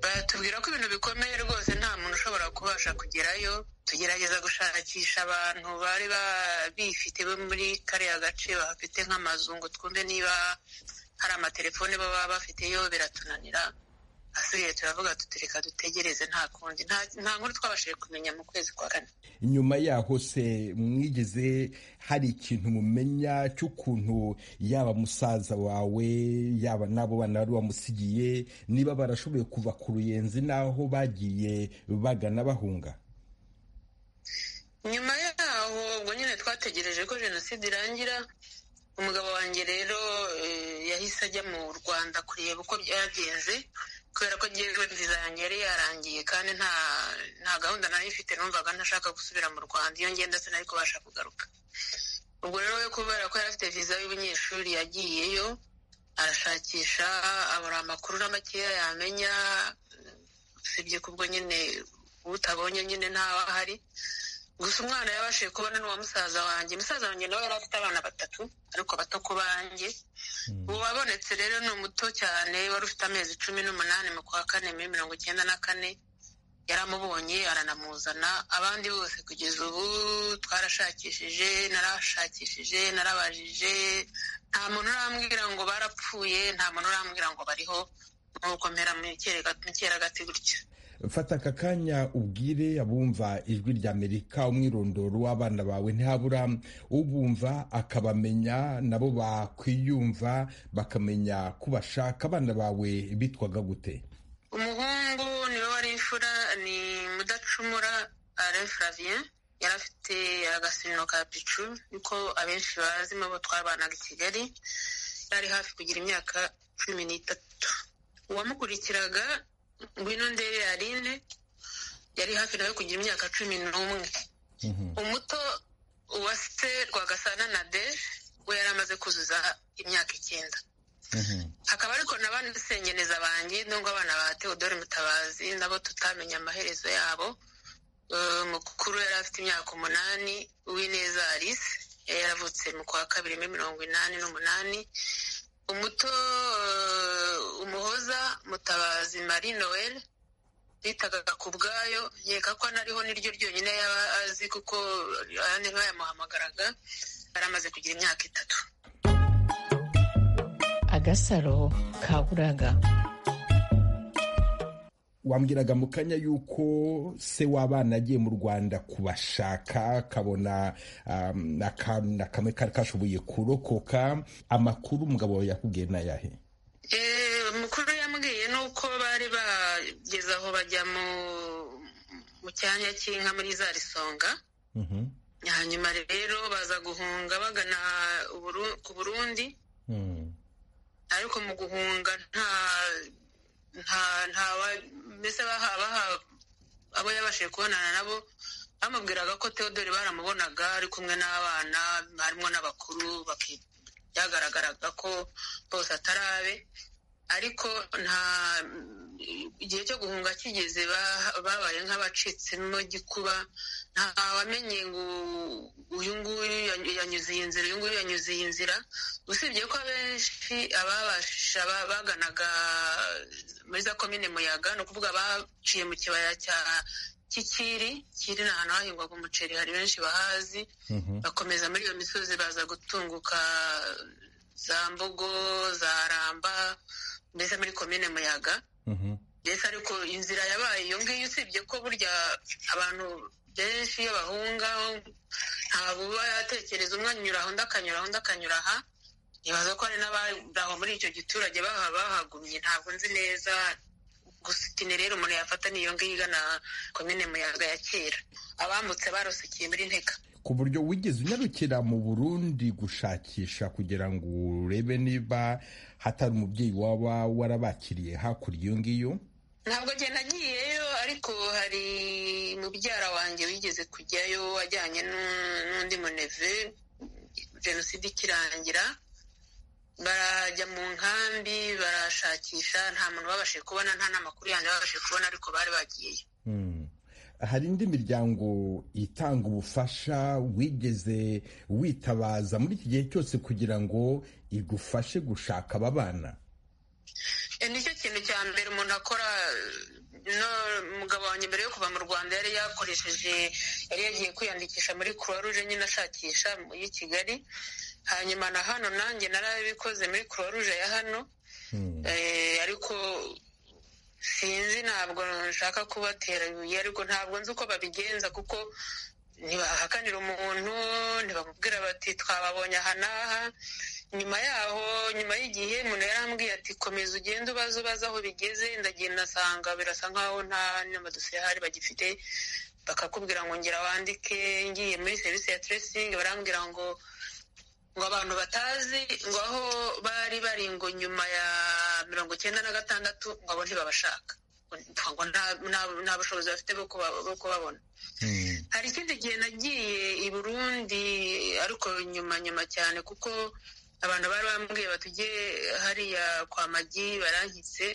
batubwira ko ibintu bikomeye rwose nta muntu ushobora kubasha kugerayo tugerageza gushakisha abantu bari bifite bo muri kariya gace bahafite nk'amazu ngo twumve niba hari amatelefone baba bafiteyo biratunanira asigaye turavuga tutureka dutegereze nta kundi nta nkuru twabashije kumenya mu kwezi kwa kane nyuma yaho se mwigeze hari ikintu mumenya cy'ukuntu yaba musaza wawe yaba n'abo bana bari bamusigiye niba barashoboye kuva ku ruyenzi n'aho bagiye bagana bahunga nyuma yaho ubwo nyine twategereje ko jenoside irangira umugabo wanjye rero yahise ajya mu rwanda kureba uko byagenze kubera ko ngewe viza yanjye yari yarangiye kandi nta nta gahunda nari ifite numvaga ntashaka gusubira mu rwanda iyo ngenda sinari kubasha kugaruka ubwo rero we kubera ko yari afite viza y'ubunyeshuri yagiyeyo arashakisha abura amakuru na makeya yamenya usibye ko ubwo nyine utabonye nyine ntawe ahari gusa umwana yabashije kubona n'uwa musaza wanjye musaza wanjye nawe yari afite abana batatu ariko bato ku banjye ubu wabonetse rero ni umuto cyane wari ufite amezi cumi n'umunani mu kwa kane muri mirongo icyenda na kane yaramubonye aranamuzana abandi bose kugeza ubu twarashakishije narashakishije narabajije nta muntu urambwira ngo barapfuye nta muntu urambwira ngo bariho nk'uko mpera mu cyeragati gutya fata aka kanya ubwire abumva ijwi rya amerika umwirondoro w'abana bawe ntihabura ubumva akabamenya nabo bakwiyumva bakamenya ko bashaka abana bawe bitwaga gute umuhungu niwe wari imfura ni mudacumura alain flavien yari afite agasino ka picu niko abenshi bazi bo twabanaga i kigali yari hafi kugira imyaka cumi n'itatu uwamukurikiraga ngwino ndebe yarine yari hafi nawe kugira imyaka cumi n'umwe umuto uwa se rwagasana na de we yari amaze kuzuza imyaka icyenda hakaba ariko na ba sengeneza banjye n'ubwo abana ba teodore mutabazi nabo tutamenya amaherezo yabo mukuru yari afite imyaka umunani uwineza alice yari yaravutse mu kwa kabiri muri mirongo inani n'umunani umuto umuhoza mutabazi marie noel bitaga ku bwayo nkeka ko anariho niryo ryonyine yaba azi kuko abandi bayamuhamagaraga yari amaze kugira imyaka itatu agasaro kaburaga wambwiraga mu kanya y'uko se w'abana agiye mu rwanda kubashaka akabona akantu kamwe kari kashoboye kurokoka amakuru umugabo wawe yakubwiye n'ayahe umukuru yambwiye ni uko bari bageze aho bajya mu cyanya cy'inka muri za risonga hanyuma rero baza guhunga bagana ku burundi ariko mu guhunga nta nta nta mbese baha abo yabashije kubonana nabo bamubwiraga ko Theodore baramubonaga ari kumwe n'abana harimo n'abakuru byagaragaraga ko bose atarabe ariko nta igihe cyo guhunga kigeze babaye nk'abacitsemo gikuba nta wamenye ngo uyu nguyu yanyuze iyi nzira uyu nguyu yanyuze iyi nzira usibye ko abenshi ababasha baganaga muri za komine muyaga ni ukuvuga baciye mu kibaya cya kikiri kiri ni ahantu hahingwaga umuceri hari benshi bahazi bakomeza muri iyo misozi baza gutunguka za mbogo za ramba mbese muri komine muyaga mbese ariko inzira yabaye iyo ngiyo usibye ko burya abantu benshi iyo bahunga ntabwo uba yatekereza umwe anyura aho undi akanyura aho undi akanyura aha ntibaza ko hari n'abaho muri icyo giturage bahaba bahagumye ntabwo nzi neza gusitine rero umuntu yafata n'iyo ngiyo igana komine muyaga ya kera abamutse barusikiye muri ntega ku buryo wigeze unyarukira mu burundi gushakisha kugira ngo urebe niba hatari umubyeyi waba warabakiriye hakurya iyo ngiyo ntabwo agenda agiyeyo ariko hari mubyara wanjye wigeze kujyayo ajyanye n'undi muneve jenoside ikirangira barajya mu nkambi barashakisha nta muntu babashije kubona nta n'amakuru yanjye babashije kubona ariko bari bagiyeyo hari indi miryango itanga ubufasha wigeze witabaza muri iki gihe cyose kugira ngo igufashe gushaka aba bana nicyo kintu cya mbere umuntu akora no umugabo wanjye mbere yo kuva mu rwanda yari yakoresheje yari yagiye kwiyandikisha muri croix rouge nyine ashakisha y'i kigali hanyuma na hano nanjye narabikoze muri croix rouge ya hano ariko sinzi ntabwo nshaka kubatera ibuye ariko ntabwo nzi uko babigenza kuko ntibahakanira umuntu ntibamubwira bati twababonye aha n'aha nyuma yaho nyuma y'igihe umuntu yarambwiye ati komeza ugende ubaze ubaze aho bigeze ndagenda asanga birasa nkaho nta n'amadosiye ahari bagifite bakakubwira ngo ngera wandike ngiye muri serivisi ya teresingi barambwira ngo ngo abantu batazi ngo aho bari bari ngo nyuma ya mirongo icyenda na gatandatu ngo abo ntibabashaka ngo nta bushobozi bafite bwo kubabona hari ikindi gihe nagiye i burundi ariko nyuma nyuma cyane kuko abantu bari bambwiye batujye hariya kwa magi barankitse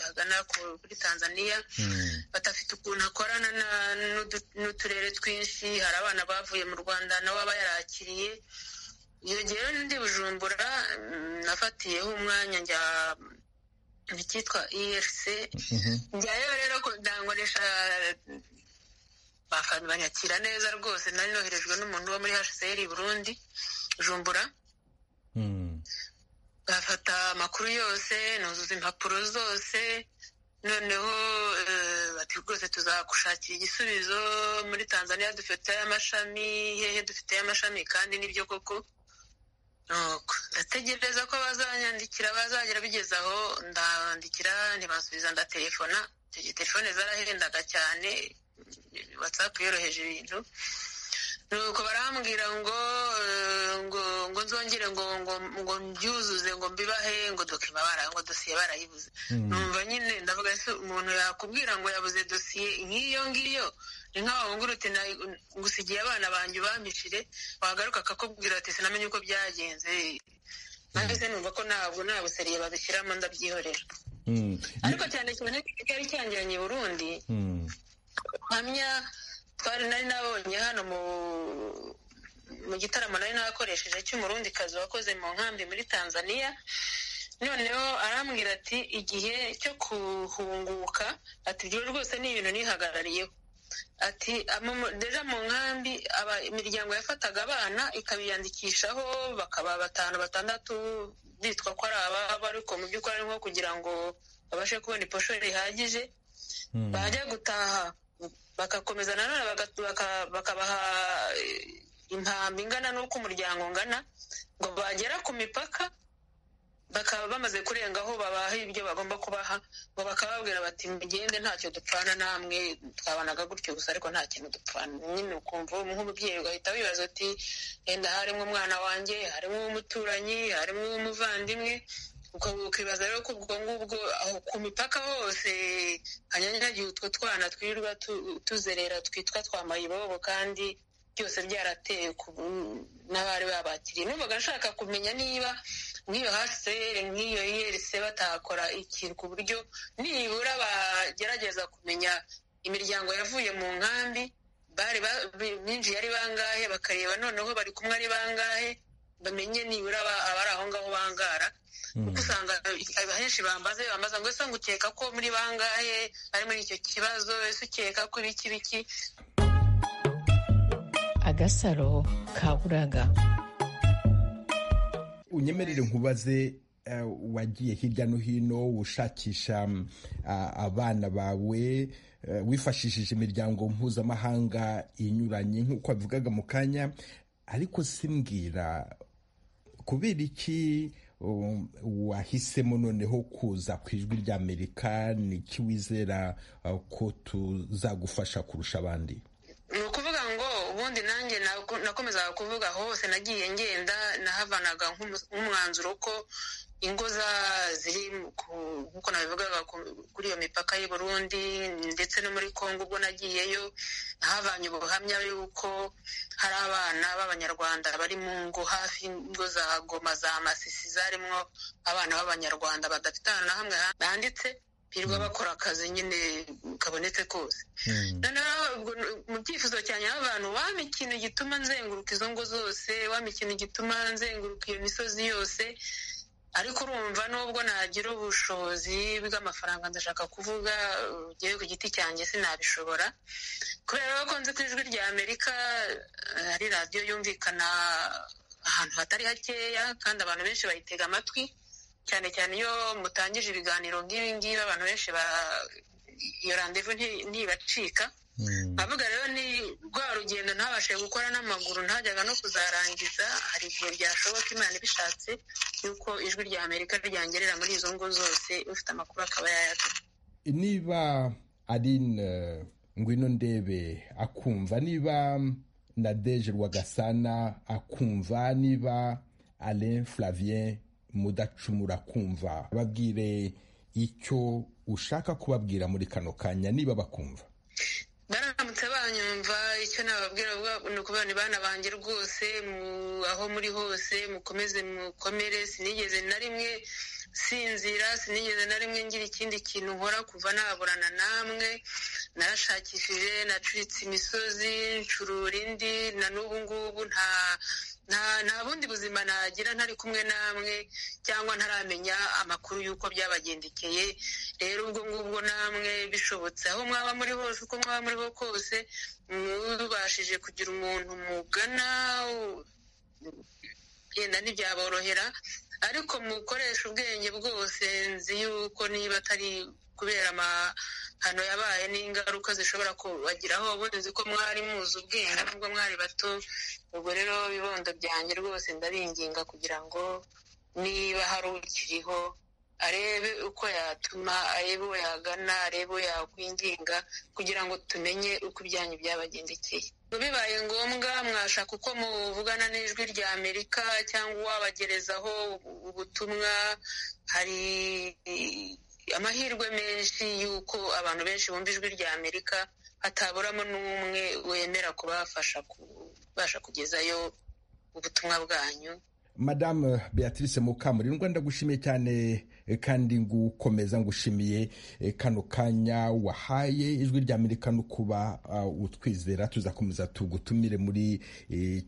hagana kuri tanzania batafite ukuntu akorana n'uturere twinshi hari abana bavuye mu rwanda nawe aba yarakiriye iyo gihe ndi bujumbura nafatiyeho umwanya njya icyitwa erc njyayo rero ndangoresha banyakira neza rwose nari noherejwe n'umuntu wo muri hcr burundi bujumbura bafata amakuru yose nuzuza impapuro zose noneho bati rwose tuzagushakira igisubizo muri tanzania dufite amashami hehe dufite amashami kandi nibyo koko ndategereza ko bazanyandikira bazagera bigeze aho ndabandikira ntibasubiza ndatelefona telefone zarahendaga cyane watsapu yoroheje ibintu nuko barambwira ngo ngo ngo nzongere ngo ngo ngo mbyuzuze ngo mbibahe ngo dokima bara ngo dosiye barayibuze numva nyine ndavuga ese umuntu yakubwira ngo yabuze dosiye nk'iyo ngiyo ni nk'aho nguruti ngusigiye abana banjye ubambishire wagaruka akakubwira ati sinamenye uko byagenze mbese numva ko ntabwo nta buseriye babishyiramo ndabyihorera ariko cyane cyane cyari cyangiranye i burundi hamya twari nari nabonye hano mu gitaramo nari nakoresheje cy'umurundikazi wakoze mu nkambi muri tanzania noneho arambwira ati igihe cyo kuhunguka ati ibyo rwose ni ibintu nihagarariyeho ati deja mu nkambi imiryango yafataga abana ikabiyandikishaho bakaba batanu batandatu bitwa ko ari ababo ariko mu by'ukuri ari nko kugira ngo babashe kubona iposho rihagije bajya gutaha bagakomeza nanone bakabaha impambi ingana n'uko umuryango ungana ngo bagera ku mipaka bakaba bamaze kurenga aho babaha ibyo bagomba kubaha ngo bakababwira bati mugende ntacyo dupfana namwe twabanaga gutyo gusa ariko nta kintu dupfana nyine ukumva nk'umubyeyi ugahita wibaza uti yenda harimo umwana wanjye harimo umuturanyi harimo umuvandimwe ukibaza rero ko ubwo ngubwo ku mipaka hose hanyanyagiye utwo twana twirirwa tuzerera twitwa twa mayibobo kandi byose byarateye n'abari babakiriye numvaga nshaka kumenya niba nk'iyo hasere nk'iyo yerise batakora ikintu ku buryo nibura bagerageza kumenya imiryango yavuye mu nkambi bari binjiye ari bangahe bakareba noneho bari kumwe ari bangahe bamenye nibura abari aho ngaho bangara kuko usanga ahenshi bambaze bambaza ngo ese ngukeka ko muri bangahe ari muri icyo kibazo ese ukeka ko ibiki biki agasaro kaburaga unyemerere nkubaze wagiye hirya no hino ushakisha abana bawe wifashishije imiryango mpuzamahanga inyuranye nk'uko wabivugaga mu kanya ariko simbwira kubera iki wahisemo noneho kuza ku ijwi ry'amerika ni iki wizera ko tuzagufasha kurusha abandi ni ukuvuga ngo ubundi nanjye nakomezaga kuvuga hose nagiye ngenda nahavanaga nk'umwanzuro ko ingo ziri nk'uko nabivugaga kuri iyo mipaka y'i Burundi ndetse no muri congo ubwo nagiyeyo nahavanye ubuhamya y'uko hari abana b'abanyarwanda bari mu ngo hafi y'ingo za goma za masisi zarimo abana b'abanyarwanda badafitana na hamwe handitse hirwa bakora akazi nyine kabonetse kose noneho mu byifuzo cyane abantu waba ikintu gituma nzenguruka izo ngo zose waba ikintu gituma nzenguruka iyo misozi yose ariko urumva nubwo nagira ubushobozi bw'amafaranga ndashaka kuvuga ugiye ku giti cyanjye sinabishobora kubera ko nzi ku ijwi rya amerika hari radiyo yumvikana ahantu hatari hakeya kandi abantu benshi bayitega amatwi cyane cyane iyo mutangije ibiganiro nk'ibi ngibi abantu benshi iyo randevu ntibacika nkavuga rero ni rwa rugendo ntabashe gukora n'amaguru ntajyaga no kuzarangiza hari igihe byashoboka imana ibishatse yuko ijwi rya amerika ryangerera muri izo ngo zose ufite amakuru akaba yayatse niba ari ngwino ndebe akumva niba na deje rwagasana akumva niba alain flavien mudacumura kumva babwire icyo ushaka kubabwira muri kano kanya niba bakumva baramutse banyumva icyo nababwira ni ukubona bana banjye rwose aho muri hose mukomeze mukomere sinigeze na rimwe sinzira sinigeze na rimwe ngira ikindi kintu nkora kuva naburana namwe narashakishije nacuritse imisozi ncurura indi na n'ubu ngubu nta nta bundi buzima nagira ntari kumwe namwe cyangwa ntaramenya amakuru y'uko byabagendekeye rero ubwo ngubwo namwe bishobotse aho mwaba muri hose uko mwaba muri ho kose mubashije kugira umuntu mugana yenda ntibyaborohera ariko mukoresha ubwenge bwose nzi yuko niba atari kubera amahano yabaye n'ingaruka zishobora kubagiraho ubundi nzi ko mwari muzi ubwenge nubwo mwari bato ubwo rero ibibondo byanjye rwose ndabinginga kugira ngo niba hari ukiriho arebe uko yatuma arebe uwo yagana arebe uwo yakwinginga kugira ngo tumenye uko ibyanyu byabagendekeye bibaye ngombwa mwashaka uko muvugana n'ijwi rya amerika cyangwa wabagerezaho ubutumwa hari amahirwe menshi y'uko abantu benshi bumva ijwi rya amerika hataburamo n'umwe wemera kubafasha kubasha kugezayo ubutumwa bwanyu madamu beatrice mukamurindwa ndagushimiye cyane kandi ngukomeza ngushimiye kano kanya wahaye ijwi rya amerika no kuba utwizera tuzakomeza tugutumire muri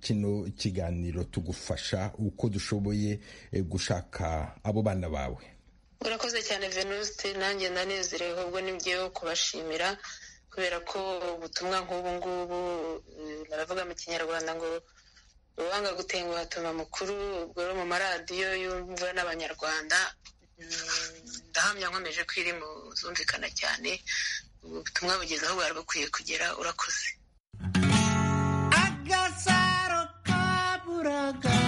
kino kiganiro tugufasha uko dushoboye gushaka abo bana bawe urakoze cyane venuste nanjye ndanezerewe ahubwo nibyo kubashimira kubera ko ubutumwa nk'ubu ngubu baravuga mu kinyarwanda ngo uwanga gutenguha atuma mukuru ubwo rero mu maradiyo yumvwa n'abanyarwanda ndahamya nkomeje ko iri mu zumvikana cyane ubutumwa bugeze aho bwari bukwiye kugera urakoze agasaro kaburaga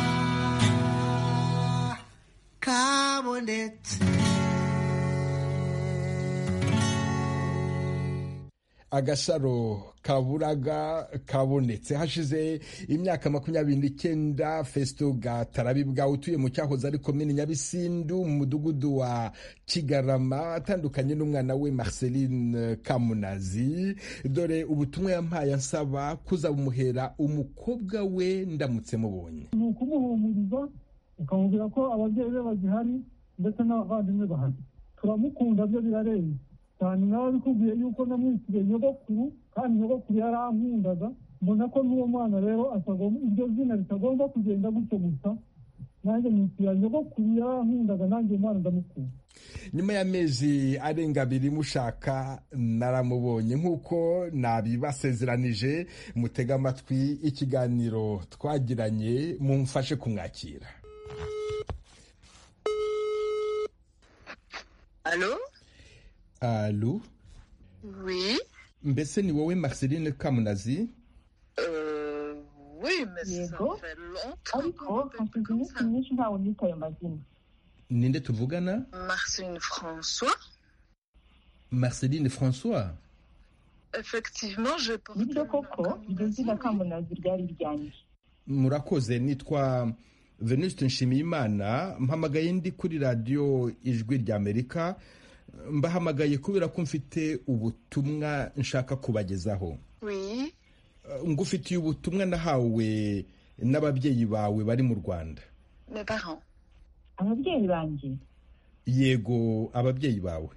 kabonetse agasaro kaburaga kabonetse hashize imyaka makumyabiri n'icyenda fesito gatarabibwa utuye mu cyahoze ari komini nyabisindu mu mudugudu wa kigarama atandukanye n'umwana we marceline kamunazi dore ubutumwa yampaye ansaba kuzabumuhera umukobwa we ndamutse mubonye ni ukumuhumuriza ukamubwira ko ababyeyi be bagihari ndetse n'abavandimwe bahari turamukunda byo birarenze cyane nawe bikubwiye yuko namwitiriye nyogokuru kandi nyogokuru yarankundaga mbona ko n'uwo mwana rero iryo zina ritagomba kugenda gutyo gusa nanjye mwitira nyogokuru yarankundaga nanjye umwana ndamukunda nyuma y'amezi arenga abiri mushaka naramubonye nk'uko nabibasezeranije mutega amatwi ikiganiro twagiranye mumfashe kumwakira alo alo oui mbese ni wowe marceline kamunazi yego ariko hashize iminsi myinshi ntawe nitaye amazina ninde tuvugana marceline françois marceline françois effectivement je nibyo koko iryo zina kamunazi ryari ryanjye murakoze nitwa venuste nshimiyimana mpamagaye ndi kuri radiyo ijwi ry'amerika mbahamagaye kubera ko mfite ubutumwa nshaka kubagezaho ngufitiye ubutumwa nahawe n'ababyeyi bawe bari mu rwanda ababyeyi banjye yego ababyeyi bawe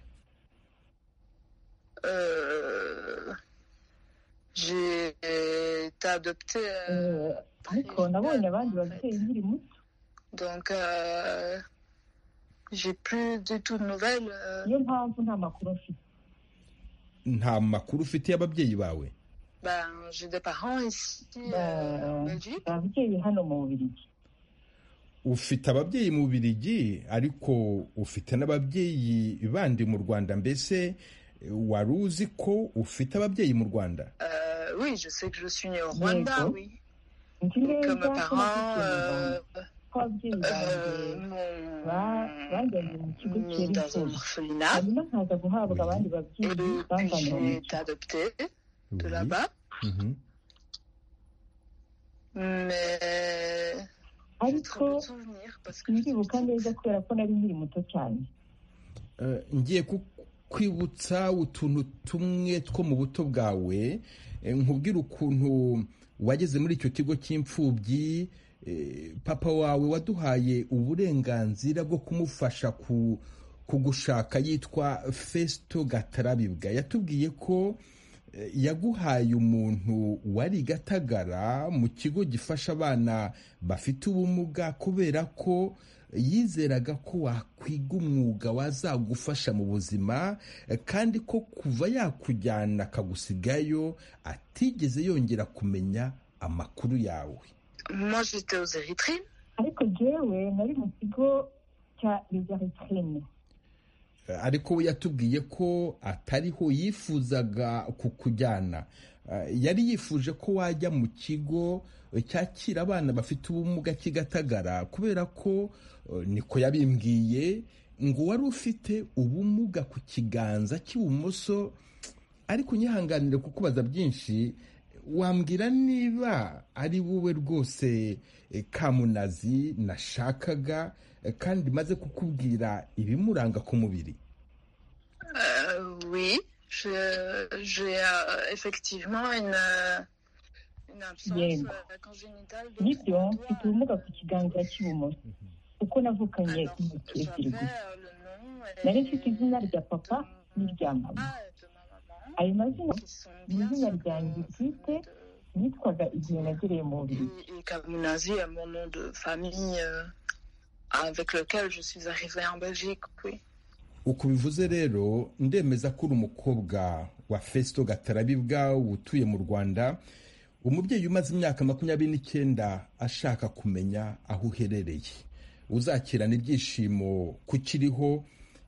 ariko nabonye abandi babyeyi nkiri muto niyo mpamvu nta makuru mfite nta makuru ufite y'ababyeyi bawe ababyeyi hano mu bubirigi ufite ababyeyi mu birigi ariko ufite n'ababyeyi bandi mu rwanda mbese wari uzi ko ufite ababyeyi mu rwanda nzi neza ko ababyeyi banjye bajyanye mu kigo cyerekeye hanyuma nkaza guhabwa abandi babyeyi bavanye mu kigo ariko ndibuka neza kubera ko nari nkiri muto cyane ngiye kukwibutsa utuntu tumwe two mu buto bwawe nkubwira ukuntu wageze muri icyo kigo cy'imfubyi papa wawe waduhaye uburenganzira bwo kumufasha kugushaka yitwa fesito gatarabibwa yatubwiye ko yaguhaye umuntu wari gatagara mu kigo gifasha abana bafite ubumuga kubera ko yizeraga ko wakwiga umwuga wazagufasha mu buzima kandi ko kuva yakujyana akagusigayo atigeze yongera kumenya amakuru yawe ariko jyewe nari mu kigo cya rezaritirine ariko we yatubwiye ko atariho yifuzaga kukujyana yari yifuje ko wajya mu kigo cyakira abana bafite ubumuga kigatagara kubera ko niko yabimbwiye ngo wari ufite ubumuga ku kiganza cy'ibumoso ariko unyihanganire kukubaza byinshi wambwira niba ari wowe rwose kamunazi nashakaga kandi maze kukubwira ibimuranga ku mubiri nibyo mfite ubumuga ku kiganza cy'ibumoso kuko navukanye imitekerereze nari mfite izina rya papa n'irya mama ayo mazina ni izina ryanjye bwite nitwaga igihe nagereye mu buriri avec lequel je suis arrivée en Belgique, oui. uku bivuze rero ndemeza ko uri umukobwa wa fesito gatarabibwa utuye mu rwanda umubyeyi umaze imyaka makumyabiri n'icyenda ashaka kumenya aho uherereye uzakirana ibyishimo kukiriho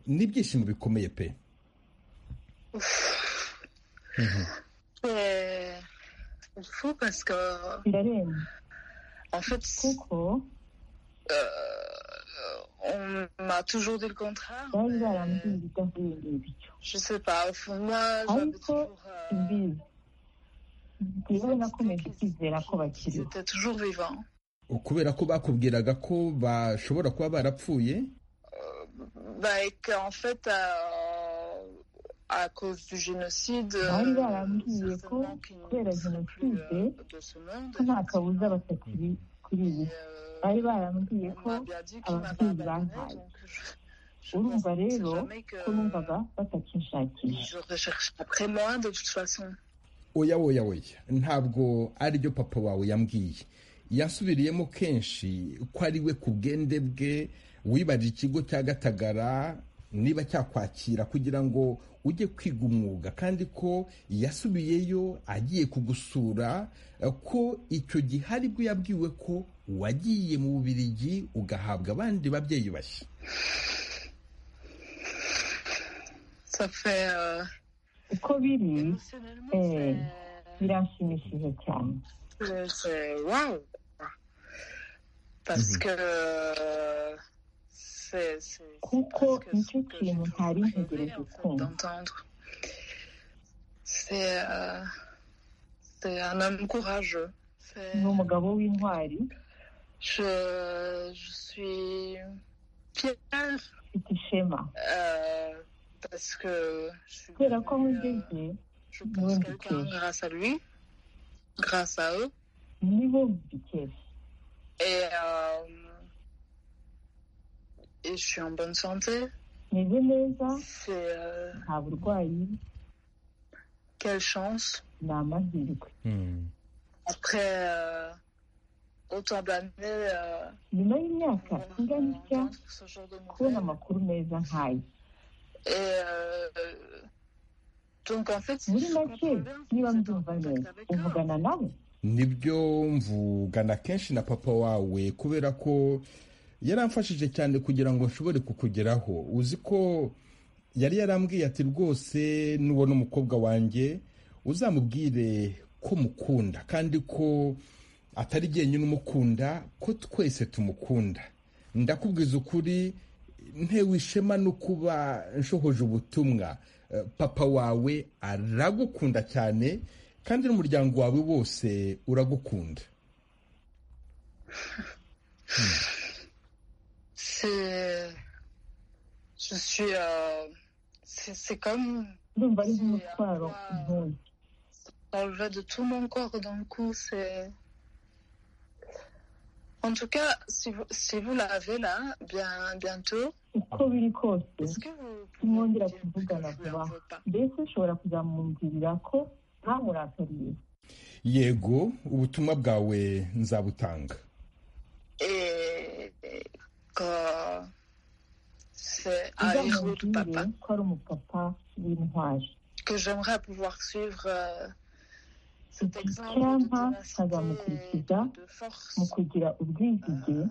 n'ibyishimo bikomeye pe birarenze kuko m'a toujours dit le contraire. bari barambwira ibyo bityo Je sais pas, au fond, moi, j'avais ariko toujours, euh, imbizi rero nakomeje kwizera ko bakiriho j'étais toujours vivant. kubera ko bakubwiraga ko bashobora kuba barapfuye Bah, et qu'en fait, à, à cause du génocide, euh, bari barambwiye ko certainement qu'ils ne kubera sont plus jenoside euh, de ce monde. ko nta kabuza batakiri kuri ubu bari barambwiye On ko m'a bien dit qu'ils Ah, m'avaient oui, abandonné, bah, donc je- je urumva pense rero jamais que ko numvaga batakinshakisha je recherche après moi de toute façon. oya oya oya ntabwo aribyo papa wawe yambwiye yasubiriyemo kenshi ko ari we ku bwende bwe wibarira ikigo cya gatagara niba cyakwakira kugira ngo ujye kwiga umwuga kandi ko yasubiyeyo agiye kugusura eh, ko icyo gihe aribwo yabwiwe ko wagiye mu bubirigi ugahabwa abandi babyeyi bashya Ça fait. euh, uko biri émotionnellement, eh, c'est- biranshimishije cyane c'est- c'est. Waouh! Parce que. euh, C'est. c'est- kuko c'est nicyo presque ce que kintu je ntari rêvais, ntegereje en fait, kumva d'entendre. C'est. euh, C'est un homme courageux. C'est- ni umugabo w'intwari Je, je suis fière ufite ishema euh, parce que je suis kubera ko aho devenue, euh, ugeze je pense Ouais, quelqu'un ok. grâce à lui, grâce à eux. nibo mbikesha Et, euh, et je suis en bonne santé. meze neza C'est euh, nta burwayi quelle chance. ni amahirwe Après euh, autant d'années, euh, nyuma y'imyaka on- on ingana itya entend ce genre de kubona nouvelles. amakuru meza nk'aya Et euh, donc en fait, muri si je make comprends bien, niba vous êtes en mbyumva contact neza avec eux. uvugana nawe nibyo mvugana kenshi na papa wawe kubera ko yaramfashije cyane kugira ngo nshobore kukugeraho uzi ko yari yarambwiye ati rwose nubona umukobwa wanjye uzamubwire ko mukunda kandi ko atari jyenyine umukunda ko twese tumukunda ndakubwiza ukuri ntewe ishema no kuba nshohoje ubutumwa Eh, papa wawe aragukunda cyane kandi n'umuryango wawe wose uragukunda C'est. Je suis. euh, C'est c'est comme. ndumva ari nk'umutwaro ntoya Enlever de tout mon corps d'un coup, c'est. En tout cas, si vous, si vous l'avez là, bien, bientôt, uko biri kose est-ce que vous pouvez me Timongera dire que kuvugana je lui vuba en veux pas mbese ushobora kuzamwumvirira ko ntamurakariye yego ubutumwa bwawe nzabutanga Et que c'est un héros de uzamubwire papa ko ari umupapa w'intwari que j'aimerais pouvoir suivre euh, cet Iki exemple de cyampa ténacité et nkazamukurikiza de force mu kugira euh, ubwizige dont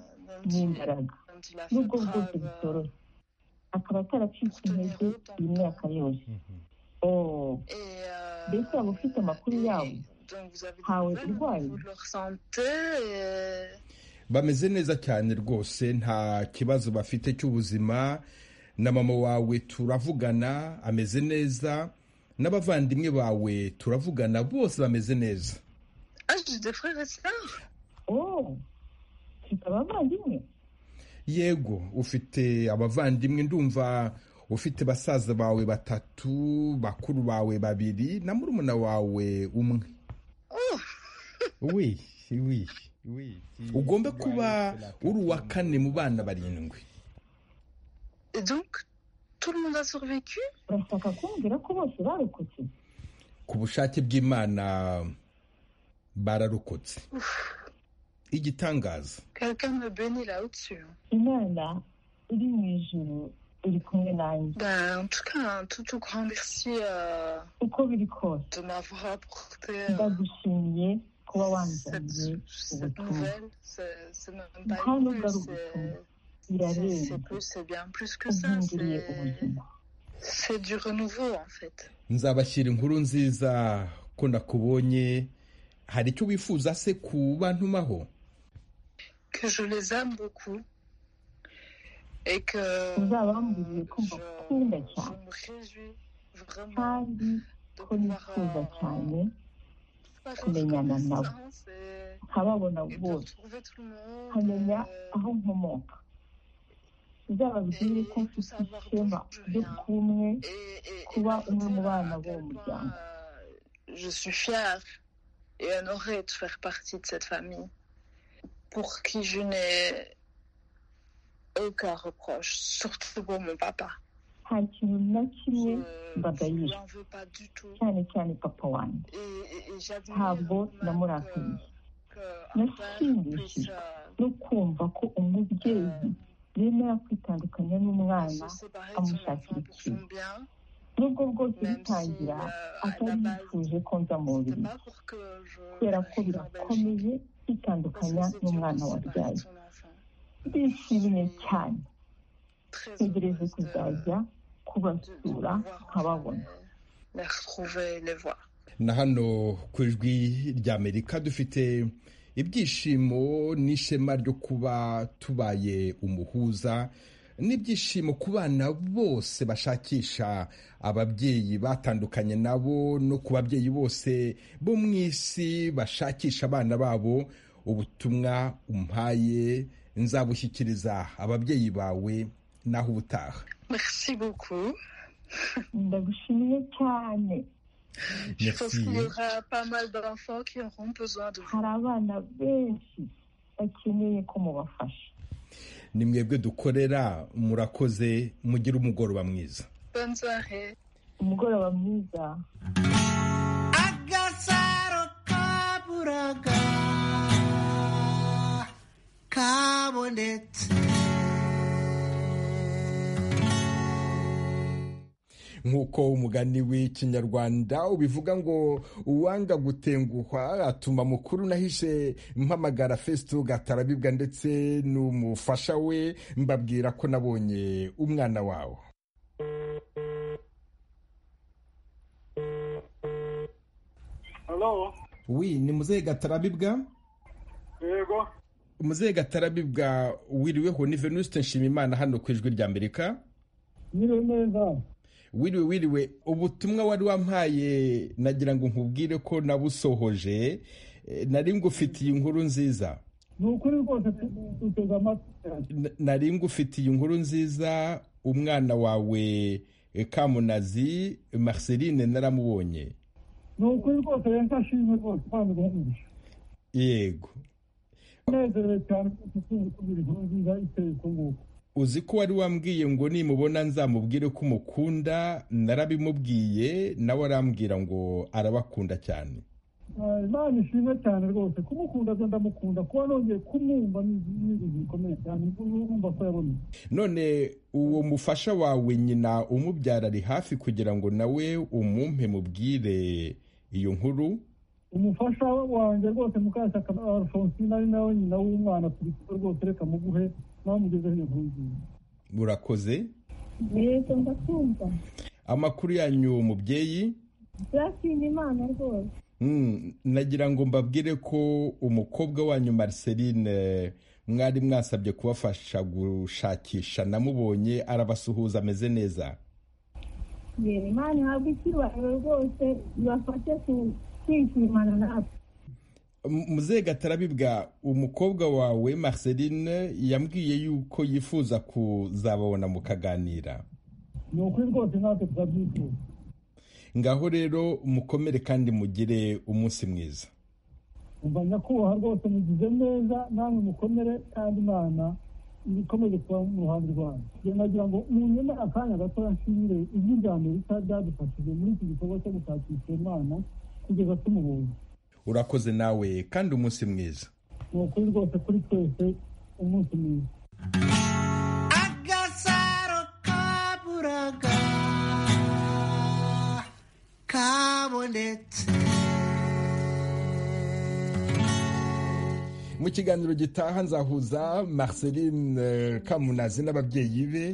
il- n'imbaraga dont il a fait n'ubwo bwose preuve. bitoroshye akaba ataracitse intege iyi myaka yose o Et, euh, mbese waba ufite amakuru et yabo donc vous avez des Ah oui, nouvelles au ouais. niveau de leur santé et bameze neza cyane rwose nta kibazo bafite cy'ubuzima na mama wawe turavugana ameze neza n'abavandimwe bawe turavugana bose bameze neza Ah, j'ai des frères et sœurs o mfite abavandimwe yego ufite abavandimwe ndumva ufite basaza bawe batatu bakuru bawe babiri na murumuna wawe umwe Oh, wi wi ugombe kuba uri uwa kane mu bana barindwi Et donc, tout le monde a survécu urashaka kumbwira ko bose barokotse ku bushake bw'imana bararokotse igitangaza Quelqu'un me bénit là au-dessus. imana iri mu ijuru iri kumwe nanjye Ben, en tout cas, un tout, tout grand merci euh, uko biri kose de m'avoir apporté euh, ndagushimiye kuba cette, wanzaniye cette ubutumwa nouvelle. C'est c'est même pas Grand une nouvelle, regard au c'est- c'est birarenze c'est plus, c'est bien plus que ça. uhinduriye c'est- ubuzima C'est du renouveau en fait. nzabashyira inkuru nziza ko nakubonye hari icyo wifuza se ku bantumaho que je les aime beaucoup uzabamburiye ko mbakunda cyane kandi ko nifuza cyane kumenyana nabo nkababona bose nkamenya aho nkomoka uzababwire ko mfite ishema ryo kuba umwe kuba umwe mu bana b'uwo muryango Je suis fière et honorée de faire partie de cette famille pour qui je n'ai aucun reproche, surtout pour mon papa. nta kintu na kimwe mbagayira cyane cyane papa wanjye ntabwo namurakariye nashimishijwe no kumva ko umubyeyi yemera kwitandukanya n'umwana amushakira ikintu nubwo rwose bitangira atari yifuje ko nza mu buriri kubera ko birakomeye kwitandukanya n'umwana wabyaye ndishimye cyane ntegereje kuzajya kubasura nkababona na hano ku ijwi ry'amerika dufite ibyishimo n'ishema ryo kuba tubaye umuhuza n'ibyishimo ku bana bose bashakisha ababyeyi batandukanye nabo no ku babyeyi bose bo mu isi bashakisha abana babo ubutumwa umpaye nzabushyikiriza ababyeyi bawe naho ubutaha ndagushimiye cyane hari abana benshi bakeneye ko mubafasha ni mwebwe dukorera murakoze mugire umugoroba mwiza umugoroba mwiza agasaro kaburaga kabonetse nk'uko umugani w'ikinyarwanda ubivuga ngo uwanga gutenguhwa atuma mukuru nahishe mpamagara fesito gatarabibwa ndetse n'umufasha we mbabwira ko nabonye umwana wawe wi ni muzehe gatarabibwa yego umuzehe gatarabibwa wiriweho ni venuste nshimimana hano ku ijwi rya amerika wiriwe wiriwe ubutumwa wari wampaye nagira ngo nkubwire ko nabusohoje nari ngufitiye inkuru nziza ni ukuri rwose duteze amatwi nari ngufitiye inkuru nziza umwana wawe kamunazi marceline naramubonye ni ukuri rwose reka ashimwe rwose kandi urahumije yego unezerewe cyane kuko ukunze kubwira inkuru nziza iteye uko nguko uzi ko wari wambwiye ngo nimubona nzamubwire ko umukunda narabimubwiye nawe arambwira ngo arabakunda cyane imana ishimwe cyane rwose kumukunda byo ndamukunda kuba nongeye kumwumva ni ibintu bikomeye cyane urumva ko yabonye none uwo mufasha wawe nyina umubyara ari hafi kugira ngo nawe umumpe mubwire iyo nkuru umufasha wanjye rwose mukashyaka alphonsine ari nawe nyina w'umwana turi kumwe rwose reka muguhe nawe mugezeho iyo nkuru nziza murakoze yego ndakumva amakuru yanyu mubyeyi byashimye imana rwose nagira ngo mbabwire ko umukobwa wanyu Marceline mwari mwasabye kubafasha gushakisha namubonye arabasuhuza ameze neza yego imana ihabwa icyubahiro rwose ibafashe ku kwishimana natwe muzehe gatarabibwa umukobwa wawe marceline yambwiye yuko yifuza kuzababona mukaganira ni ukuri rwose natwe turabyifuza ngaho rero mukomere kandi mugire umunsi mwiza umva nyakubahwa rwose mugize neza namwe mukomere kandi imana ikomeje kuba mu ruhande rwanyu nagira ngo munyuma akanya gatoya nshimire ijwi rya amerika ryadufashije muri iki gikorwa cyo gushakisha imana kugeza tumubonye urakoze nawe kandi umunsi mwiza ni ukuri rwose kuri twese umunsi mwiza agasaro kaburaga kabonetse mu kiganiro gitaha nzahuza marceline kamunazi n'ababyeyi be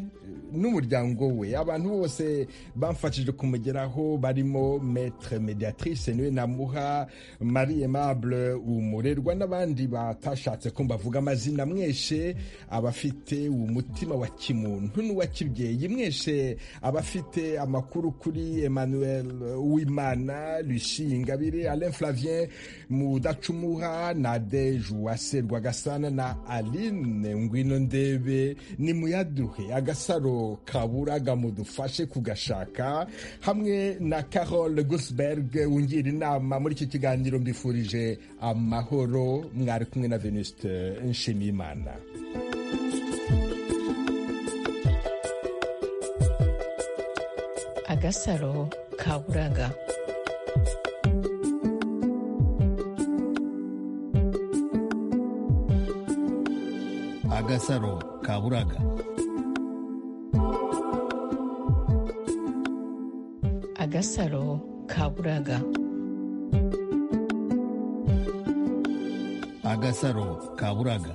n'umuryango we abantu bose bamfashije kumugeraho barimo metre mediatrice niwe namuha marie aimable umurerwa n'abandi batashatse ko mbavuga amazina mwese abafite umutima wa kimuntu n'uwa kibyeyi mwese abafite amakuru kuri emmanuel uwimana lucie ingabire alain flavien mudacumuha nadege uwase rwagasana na aline ngwino ndebe ni muyaduhe agasaro kaburaga mudufashe kugashaka hamwe na carol gusberg wungira inama muri iki kiganiro mbifurije amahoro mwari kumwe na venuste nshimiyimana agasaro kaburaga agasaro kaburaga agasaro kaburaga agasaro kaburaga